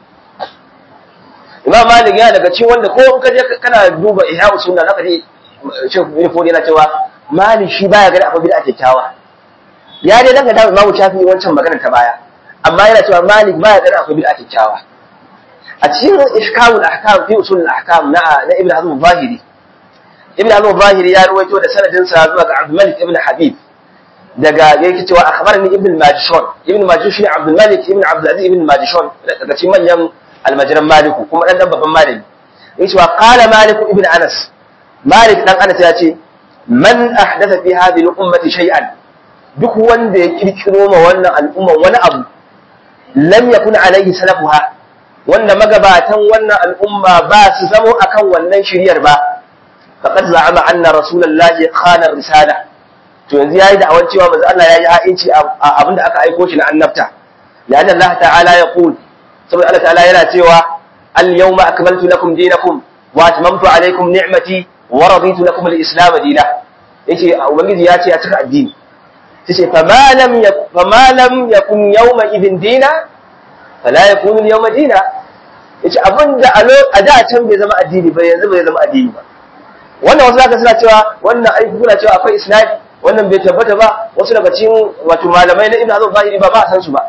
Imam Malik yana daga cikin wanda ko in ka je kana duba Ihya Sunna zaka ji Sheikh Ibn Fodi yana cewa Malik shi baya gani akwai bid'a kyakkyawa ya dai danga da Imam Shafi'i wancan maganar ta baya amma yana cewa Malik baya gani akwai bid'a kyakkyawa a cikin ihkamul ahkam fi usul al-ahkam na na Ibn Hazm al-Zahiri Ibn Hazm al-Zahiri ya ruwaito da sanadin sa zuwa ga Abdul Malik ibn Habib daga yake cewa akhbarani Ibn Majishun Ibn Majishun shi Abdul Malik ibn Abdul Aziz ibn Majishun daga cikin manyan almajiran Maliku kuma dan dan babban malami yake cewa qala Malik ibn Anas Malik dan Anas ya ce man ahdatha fi hadhihi al-ummati shay'an duk wanda ya kirkiro ma wannan al'umma wani abu lam yakun alaihi salafuha wanda magabatan wannan al'umma ba su zamo akan wannan shiryar ba faqad za'ama anna rasulullahi khana risala to yanzu yayi da awan cewa manzo Allah yayi ha'inci a abinda aka aiko shi na annabta la'anna Allah ta'ala yaqul saboda Allah ta'ala yana cewa al-yawma akmaltu lakum dinakum wa atmamtu alaykum ni'mati wa raditu lakum al-islam dinan yace ubangiji ya ce ya cika addini tace fa ma lam fa ma lam yakun yawma idin dina fala yakunu al-yawma dina yace abinda a a da can bai zama addini ba yanzu bai zama addini ba wannan wasu zaka suna cewa wannan aiki kuna cewa akwai isnadi wannan bai tabbata ba wasu daga cikin wato malamai na ibnu hazm zahiri ba ba san su ba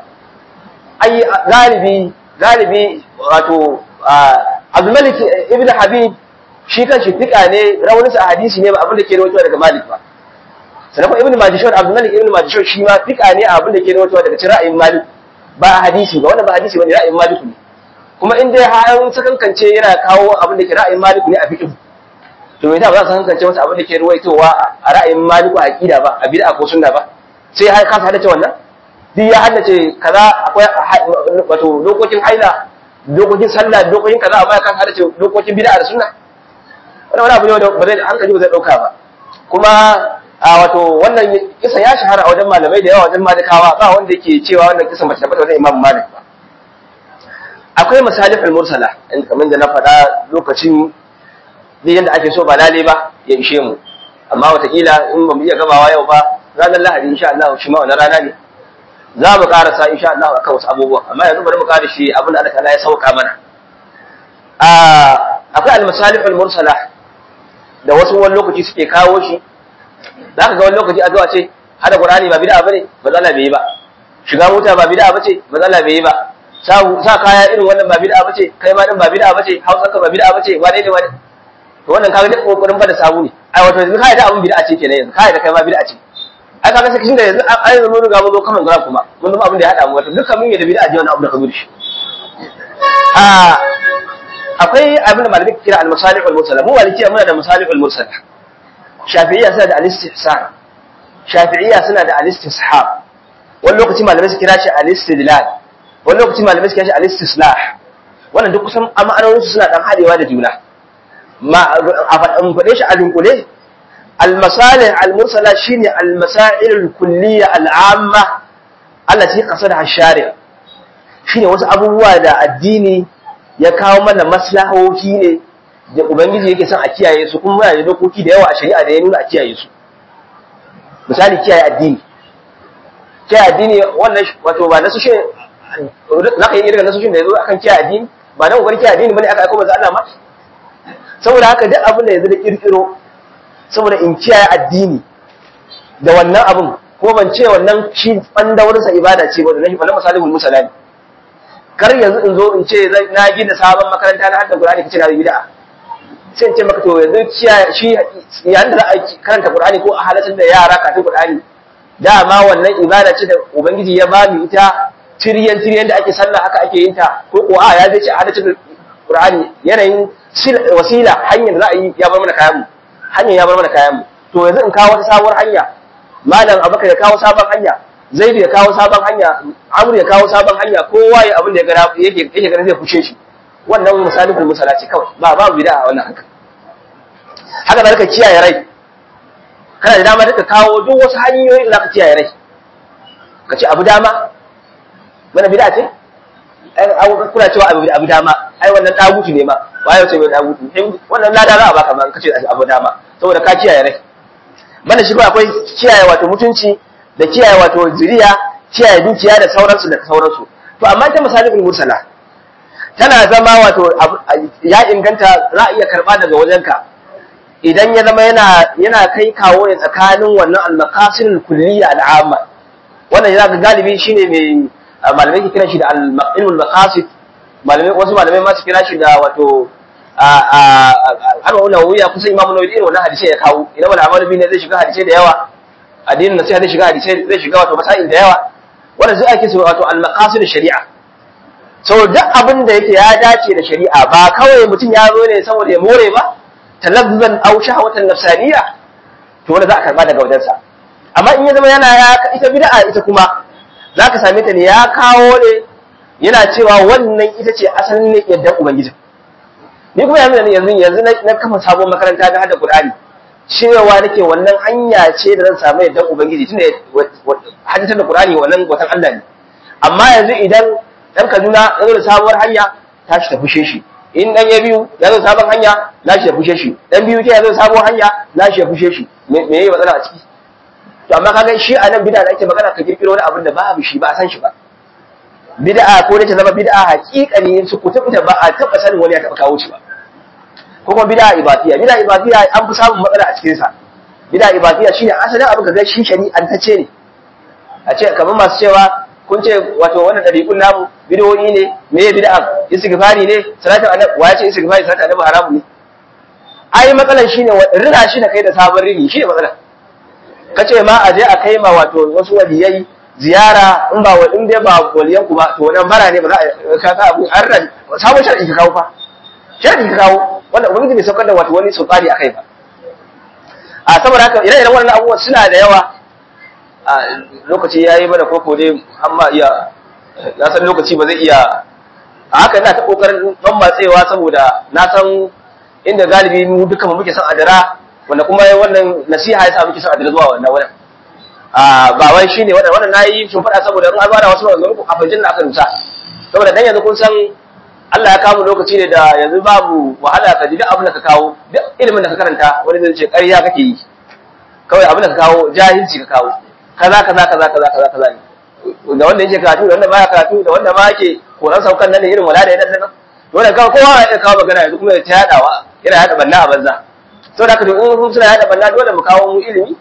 ai galibi galibi wato Abdul Malik ibn Habib shi kanshi fika ne raunin sa hadisi ne ba abin da ke rawaito daga Malik ba sannan ibn Majishun Abdul Malik ibn Majishun shi ma fika ne abin da ke rawaito daga cikin ra'ayin Malik ba hadisi ba wannan ba hadisi bane ra'ayin Malik ne kuma in dai har sakankance yana kawo abin da ke ra'ayin Malik ne a fiqh to me yasa ba za su hankance masa abin da ke ruwaitowa a ra'ayin Malik a aqida ba a bid'a ko sunna ba sai har ka hadace wannan duk ya haddace kaza akwai wato dokokin haila dokokin sallah dokokin kaza amma ka hadace dokokin bid'a da sunna wannan wani abu ne wanda ba zai hankali ba zai dauka ba kuma a wato wannan kisa ya shahara a wajen malamai da yawa wajen malikawa ba wanda yake cewa wannan kisa ba ta tabbata wajen imam malik ba akwai masalihul mursala in kamar da na faɗa lokacin duk yadda ake so ba lale ba ya ishe mu amma wataƙila in ba mu iya gamawa yau ba ranar lahadi insha Allah shi ma wannan rana ne za mu karasa insha Allah akan wasu abubuwa amma yanzu bari mu kare shi abin da Allah ta'ala ya sauka mana akwai al-masalihul mursala da wasu wani lokaci suke kawo shi za ka ga wani lokaci a zuwa ce hada qur'ani ba bid'a bane ba zalla bai yi ba shiga mota ba bid'a bace ba zalla bai yi ba sa kaya irin wannan ba bid'a bace kai ma din ba bid'a bace hausa ka ba bid'a bace wane ne wane to wannan kaga duk kokarin ba da sabu ne ai wato yanzu kai da abun bid'a ce kenan yanzu kai da kai ma bid'a ce ai kaga sai da yanzu ai yanzu mun riga mun zo kaman gara kuma mun zama abin da ya hada mu wato dukkan mun yi da bid'a je wannan abu da ka zo da shi a akwai abin da malamai kira al-masalih wal-mursala mu malikiya muna da masalih wal-mursala shafi'iyya suna da al-istihsan shafi'iyya suna da al-istishab wani lokaci malamai su kira shi al-istidlal wani lokaci malamai su kira shi al-istislah wannan duk kusan ma'anonin su suna dan hadewa da juna ma a faɗe shi a dunkule al-masalih al-mursala shine al-masail al-kulliyya al-amma allati qasadaha ash-shari' shine wasu abubuwa da addini ya kawo mana maslahohi ne da ubangiji yake son a kiyaye su kuma muna da dokoki da yawa a shari'a da ya nuna a kiyaye su misali kiyaye addini kiyaye addini wannan wato ba nasu shi za ka yi irin nasu shi da ya zo akan kiyaye addini ba nan kokarin kiyaye addini bane aka aiko manzo Allah ma saboda haka duk abin da yanzu da kirkiro saboda in kiyaye addini da wannan abin ko ban ce wannan shi ɓandawarsa ibada ce ba da nashi wannan misalin musalani kar yanzu in zo in ce na gina sabon makaranta na hadda Qur'ani kace na bid'a sai in ce maka to yanzu shi yayin da za a karanta Qur'ani ko a halatar da yara kafin Qur'ani dama wannan ibada ce da ubangiji ya ba mu ita tiryan tiryan da ake sallah haka ake yin ta ko ko a ya zai ce a halatar da Qur'ani yanayin wasila hanyar da za a yi ya bar mana kayan mu hanyar ya bar mana kayan mu to yanzu in kawo wata sabuwar hanya malam abubakar ya kawo sabon hanya zaidu ya kawo sabon hanya amur ya kawo sabon hanya kowa ya abin da ya gara yake yake ganin zai fushe shi wannan misalin musala ce kawai ba babu bid'a a wannan haka haka da ka kiyaye rai kana da dama duka kawo duk wasu hanyoyi da zaka kiyaye rai ka ce abu dama mana bid'a ce ai kuna cewa abu abu dama ai wannan dagutu ne ma waye ce mai dagutu wannan lada za a baka ma ka ce abu dama saboda ka kiyaye rai mana shi akwai kiyaye wato mutunci da kiyaye wato zuriya kiyaye dukiya da sauransu da sauransu to amma ta misalin mursala tana zama wato ya inganta za a iya karba daga wajenka idan ya zama yana yana kai kawo ne tsakanin wannan al-maqasidul kulliyya al-amma wannan yana galibi shine mai malamai ke kira shi da al-ilmul maqasid malamai wasu malamai ma su kira shi da wato har wannan wuya kusan imamu nawawi irin wannan hadisi ya kawo idan wal amalu bi ne zai shiga hadisi da yawa addinin nasiha zai shiga hadisai zai shiga wato masail da yawa wanda zai ake so wato al-maqasid shari'a so duk abin da yake ya dace da shari'a ba kawai mutum ya zo ne saboda ya more ba talazzuzan aw shahwatan nafsaniya to wanda za a karba daga wajensa amma in ya zama yana ya ita bid'a ita kuma zaka same ta ne ya kawo ne yana cewa wannan ita ce asalin ne yadda ubangiji ni kuma yanzu yanzu yanzu na kafa sabon makaranta na hada qur'ani cewa nake wannan hanya ce da zan samu yadda ubangiji tunda hajjatar da qur'ani wannan watan Allah ne amma yanzu idan dan Kaduna ya zo da sabuwar hanya ta shi ta fushe shi in dan ya biyu ya zo sabon hanya na shi ya fushe shi dan biyu ke ya zo sabuwar hanya na shi ya fushe shi me me yayi matsala a ciki to amma kaga shi a nan bid'a da ake magana ka kirkiro wani abin da babu shi ba a san shi ba bid'a ko da ta zama bid'a haƙiƙani su kutubuta ba a taɓa sanin wani ya taɓa kawo shi ba ko kuma bid'a ibadiyya bid'a ibadiyya an fi samun matsala a cikin sa bid'a ibadiyya shine asalin abin ka ga shi shari'an ta ce ne a ce kamar masu cewa kun ce wato wannan dariƙun namu bid'o'i ne me ya bid'a istighfari ne salatu annabi wa ya ce istighfari salatu annabi haramu ne ai matsalan shine rina shi da kai da sabon rini shine matsalan kace ma a je a kai ma wato wasu waliyai ziyara in ba in dai ba waliyan ku ba to wannan bara ne ba za a ka ka abu an ran sabon shar'i ka kawo fa shar'i ka kawo wanda ubangiji bai saukar da wato wani sultani akai ba a saboda haka ire-iren wannan abubuwa suna da yawa a lokaci yayi mana koko dai amma iya na san lokaci ba zai iya a haka ina ta kokarin ban matsewa saboda na san inda galibi mu duka mu muke son adara wanda kuma wannan nasiha ya sa muke son adara zuwa wannan wannan a ba wai shine wannan wannan nayi shin fada saboda in an bada wasu maganganu a fajin da aka rusa saboda dan yanzu kun san Allah ya kawo lokaci ne da yanzu babu wahala ka ji duk abin da ka kawo duk ilimin da ka karanta wani zai ce ƙarya kake yi kawai abin da ka kawo jahilci ka kawo kaza kaza kaza kaza kaza kaza ne da wanda yake karatu da wanda baya karatu da wanda ma yake koran saukan nan ne irin wala da yadan nan dole kawai kowa ya kawo magana yanzu kuma ya ta yadawa yana yada banna a banza saboda haka to in suna yada banna dole mu kawo mu ilimi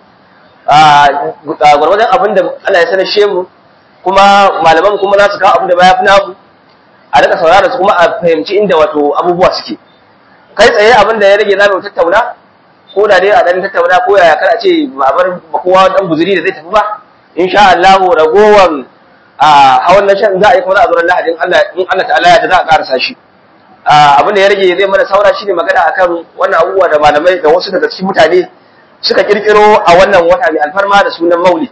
a gwargwadon abin da Allah ya sanashe mu kuma malaman kuma za su kawo abin da baya fi namu a daga saurara su kuma a fahimci inda wato abubuwa suke kai tsaye abin da ya rage za mu tattauna ko da dai a dan tattauna ko yaya kar a ce ba bar kowa dan guzuri da zai tafi ba insha Allah ragowan a hawan na shan za a yi kuma za a zo lahadin Allah in Allah ta'ala ya da za a karasa shi abin da ya rage zai mana saura shine magana akan wannan abubuwa da malamai da wasu daga cikin mutane suka kirkiro a wannan wata mai alfarma da sunan maulid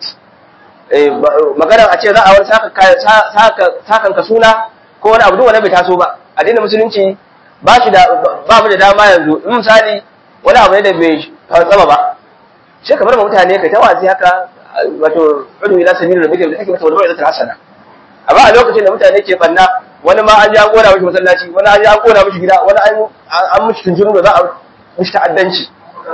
magana a ce za a wani sakan ka suna ko wani abu duk wani bai taso ba addinin musulunci ba shi da ba mu da dama yanzu in misali wani abu ne da bai fantsama ba sai ka bar mutane kai ta wazi haka wato udu ila sabili da bike da kake mata wani bai zata hasana amma a lokacin da mutane ke banna wani ma an ji an kona mishi masallaci wani an ji an kona mishi gida wani an an mishi tunjuru da za a mishi ta'addanci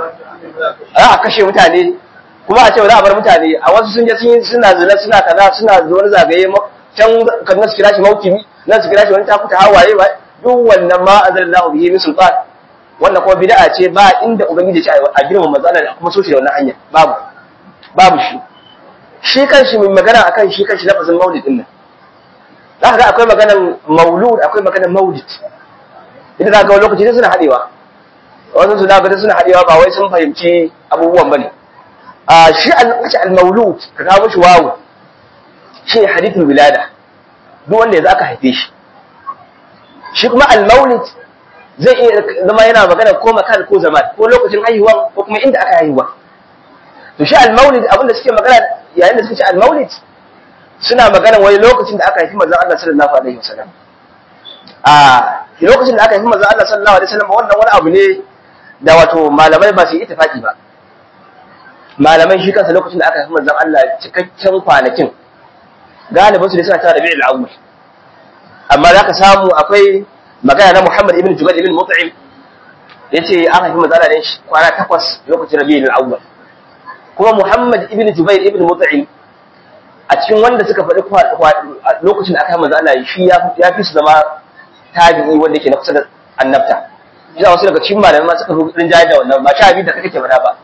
a kashe mutane kuma a ce ba za a bar mutane a wasu sun je sun suna zina suna kaza suna wani zagaye can kan nasu kira shi maukibi nan su kira shi wani takuta hawaye ba duk wannan ma azallahu bihi min sultan wannan kuma bid'a ce ba inda ubangiji ya ce a girma matsala da kuma so shi da wannan hanya babu babu shi shi kanshi mai magana akan shi kanshi lafazin maulid din nan za ka ga akwai maganan maulud akwai maganan maulid idan za ka ga lokaci suna haɗewa wasu suna ga suna haɗewa ba wai sun fahimci abubuwan bane a shi al-maulud ka kawo shi wawu shi hadithul wilada duk wanda yanzu aka haife shi shi kuma al-maulid zai iya zama yana magana ko makan ko zaman ko lokacin haihuwa ko kuma inda aka haihuwa to shi al-maulid abinda suke magana yayin da suke ce al-maulid suna magana wani lokacin da aka haifi manzon Allah sallallahu alaihi wasallam a lokacin da aka haifi manzon Allah sallallahu alaihi wasallam wannan wani abu ne da wato malamai ba su yi ittifaki ba malamai shi kansa lokacin da aka haifi manzon Allah cikakken kwanakin galibin su ne suna tara Rabi'ul Awwal amma zaka samu akwai magana na Muhammad ibn Jubair ibn Mut'im yace an haifi manzon Allah ne kwana takwas lokacin Rabi'ul Awwal kuma Muhammad ibn Jubair ibn Mut'im a cikin wanda suka faɗi lokacin da aka yi manzo Allah shi ya fi su zama tabi'i wanda yake na kusa da annabta shi wasu daga cikin malamai ma suka fi rinjaye da wannan ba sha biyu da kake faɗa ba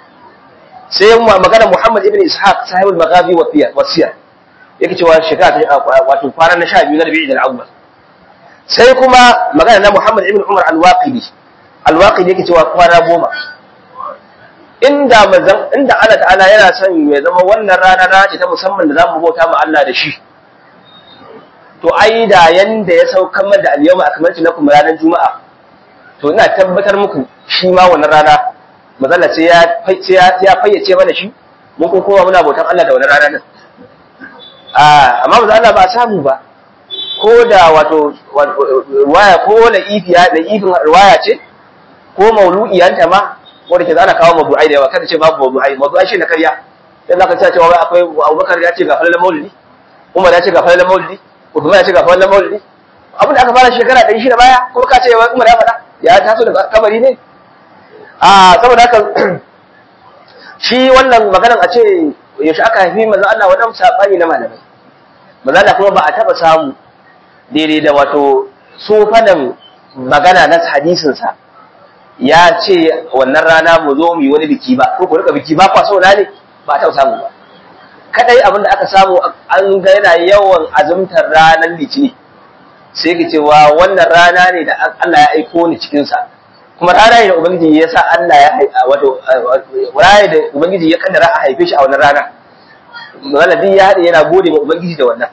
sai magana Muhammad ibn Ishaq sahibul maghazi wa siyar yake cewa shekara ta wato kwana na sha biyu na Rabi'ul Awwal sai kuma magana na Muhammad ibn Umar al-Waqidi al-Waqidi yake cewa kwana goma inda manzan inda Allah ta'ala yana son ya zama wannan rana rana ce ta musamman da zamu bauta ma Allah da shi to ai da yanda ya saukar mana da al-yawma akmaltu lakum ranar juma'a to ina tabbatar muku shi ma wannan rana mazalla sai ya sai ya fayyace mana shi mun kun kowa muna bautan Allah da wannan rana nan a amma manzo Allah ba samu ba ko da wato waya ko la ifiya da ifin riwaya ce ko maulu'iyanta ma wanda ke zana kawo mabu'ai da yawa kada ce babu mabu'ai mabu'ai shi na karya dan zaka ce cewa wai akwai Abubakar ya ce ga falal maulidi Umar ya ce ga falal maulidi Uthman ya ce ga falal maulidi abin da aka fara shekara 600 baya ko ka ce wai Umar ya faɗa ya taso daga kabari ne a saboda haka shi wannan maganar a ce yaushe aka haifi manzo Allah wannan sabani na malamai manzo Allah kuma ba a taba samu daidai da wato sofanan magana na hadisin sa ya ce wannan rana mu zo mu yi wani biki ba ko ku rika biki ba kwa so na ne ba ta samu ba kadai abin da aka samu an ga yana yawan azumtar ranar litini sai ki cewa wannan rana ne da Allah ya aiko ni cikin sa kuma rana ne da ubangiji ya sa Allah ya wato rana da ubangiji ya kaddara a haife shi a wannan rana waladi ya hade yana gode ma ubangiji da wannan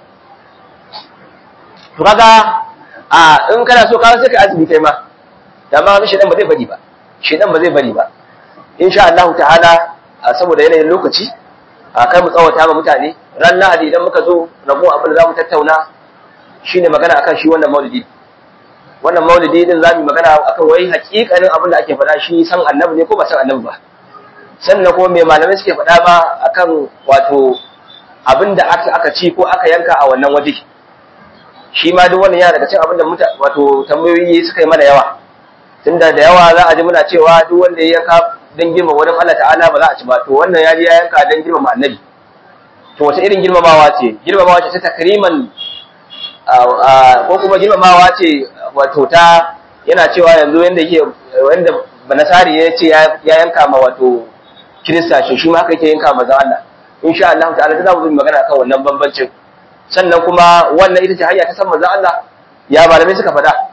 to kaga a in kana so ka sai ka azumi kai ma da ma shedan ba zai bari ba shedan ba zai bari ba insha Allah ta'ala saboda yanayin lokaci a kai mu tsawata ma mutane ran lahadi idan muka zo rabo abin da zamu tattauna shine magana akan shi wannan maulidi wannan maulidi din zamu magana akan wai hakikanin abin da ake faɗa shi san annabi ne ko ba san annabi ba sannan kuma me malamai suke faɗa ba akan wato abin da aka aka ci ko aka yanka a wannan waje shi ma duk wannan yana daga cikin abin da wato tambayoyi suka yi mana yawa tunda da yawa za a ji muna cewa duk wanda ya yanka don girma wurin Allah ta'ala ba za a ci ba to wannan ya ji ya yanka don girmama annabi to wace irin girmamawa ce girmamawa ce ta takriman ko kuma girmamawa ce wato ta yana cewa yanzu yanda yake wanda banasari ya ce ya yanka ma wato kirista shi shi ma haka yake yanka maza Allah insha Allah ta'ala za mu zo magana kan wannan bambancin sannan kuma wannan ita ce hanya ta san maza Allah ya malamai suka faɗa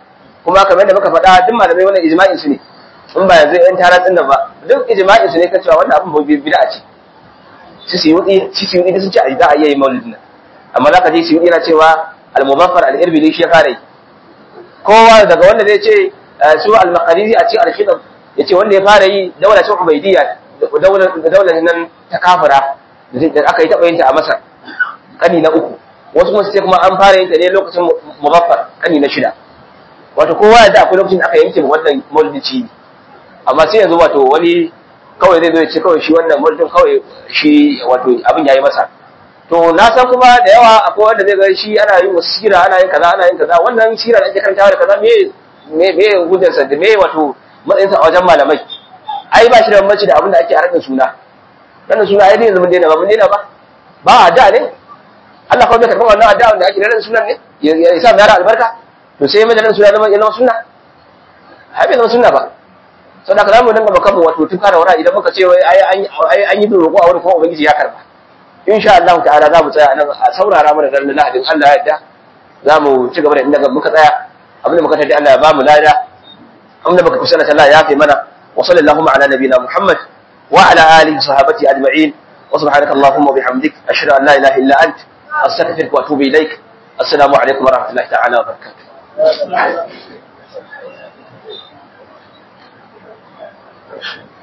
kuma kamar da muka faɗa duk malamai wannan ijma'in su ne in ba yanzu yan taratsin nan ba duk ijma'in su ne kan cewa wannan abin bid'a ce su su yi su su yi sun ce a za a iya yin maulidin nan amma za ka je su yi yana cewa al-muzaffar al-irbili shi ya fara yi kowa daga wanda zai ce su al-maqariri a cikin al-khidab ya ce wanda ya fara yi daular cin ubaidiyya daular nan ta kafira da aka yi taɓa yin ta a masar kani na uku wasu kuma su ce kuma an fara yin ta ne lokacin muzaffar kani na shida wato kowa ya akwai lokacin da aka yanke wannan maulidi amma sai yanzu wato wani kawai zai zo ya ce kawai shi wannan maulidin kawai shi wato abin yayi masa to na san kuma da yawa akwai wanda zai ga shi ana yin wasu sira ana yin kaza ana yin kaza wannan sira da ake karantawa da kaza me me me hujjarsa da me wato matsayinsa a wajen malamai ai ba shi da bambanci da abin da ake a raɗin suna raɗin suna ai yanzu mun daina ba mun daina ba ba a da ne Allah kawai bai karɓar wannan addu'a da ake da raɗin sunan ne ya sa yara albarka to sai mai da raɗin suna zama ya zama sunna ai bai zama sunna ba sau da ka zamu dinga makamu wato tun fara wara idan muka ce wai ai an yi bin roƙo a wurin kuma ubangiji ya karba insha Allah ta'ala za mu tsaya nan a saurara mana dan lahadin Allah ya yarda za mu ci gaba da inda muka tsaya abin da muka tada Allah ya ba mu lada abin da muka kusa da Allah ya fi mana wa sallallahu ala nabiyina Muhammad wa ala alihi sahabati ajma'in wa subhanaka allahumma wa bihamdik ashhadu an la ilaha illa ant astaghfiruka wa atubu ilaik assalamu alaikum wa rahmatullahi ta'ala wa barakatuh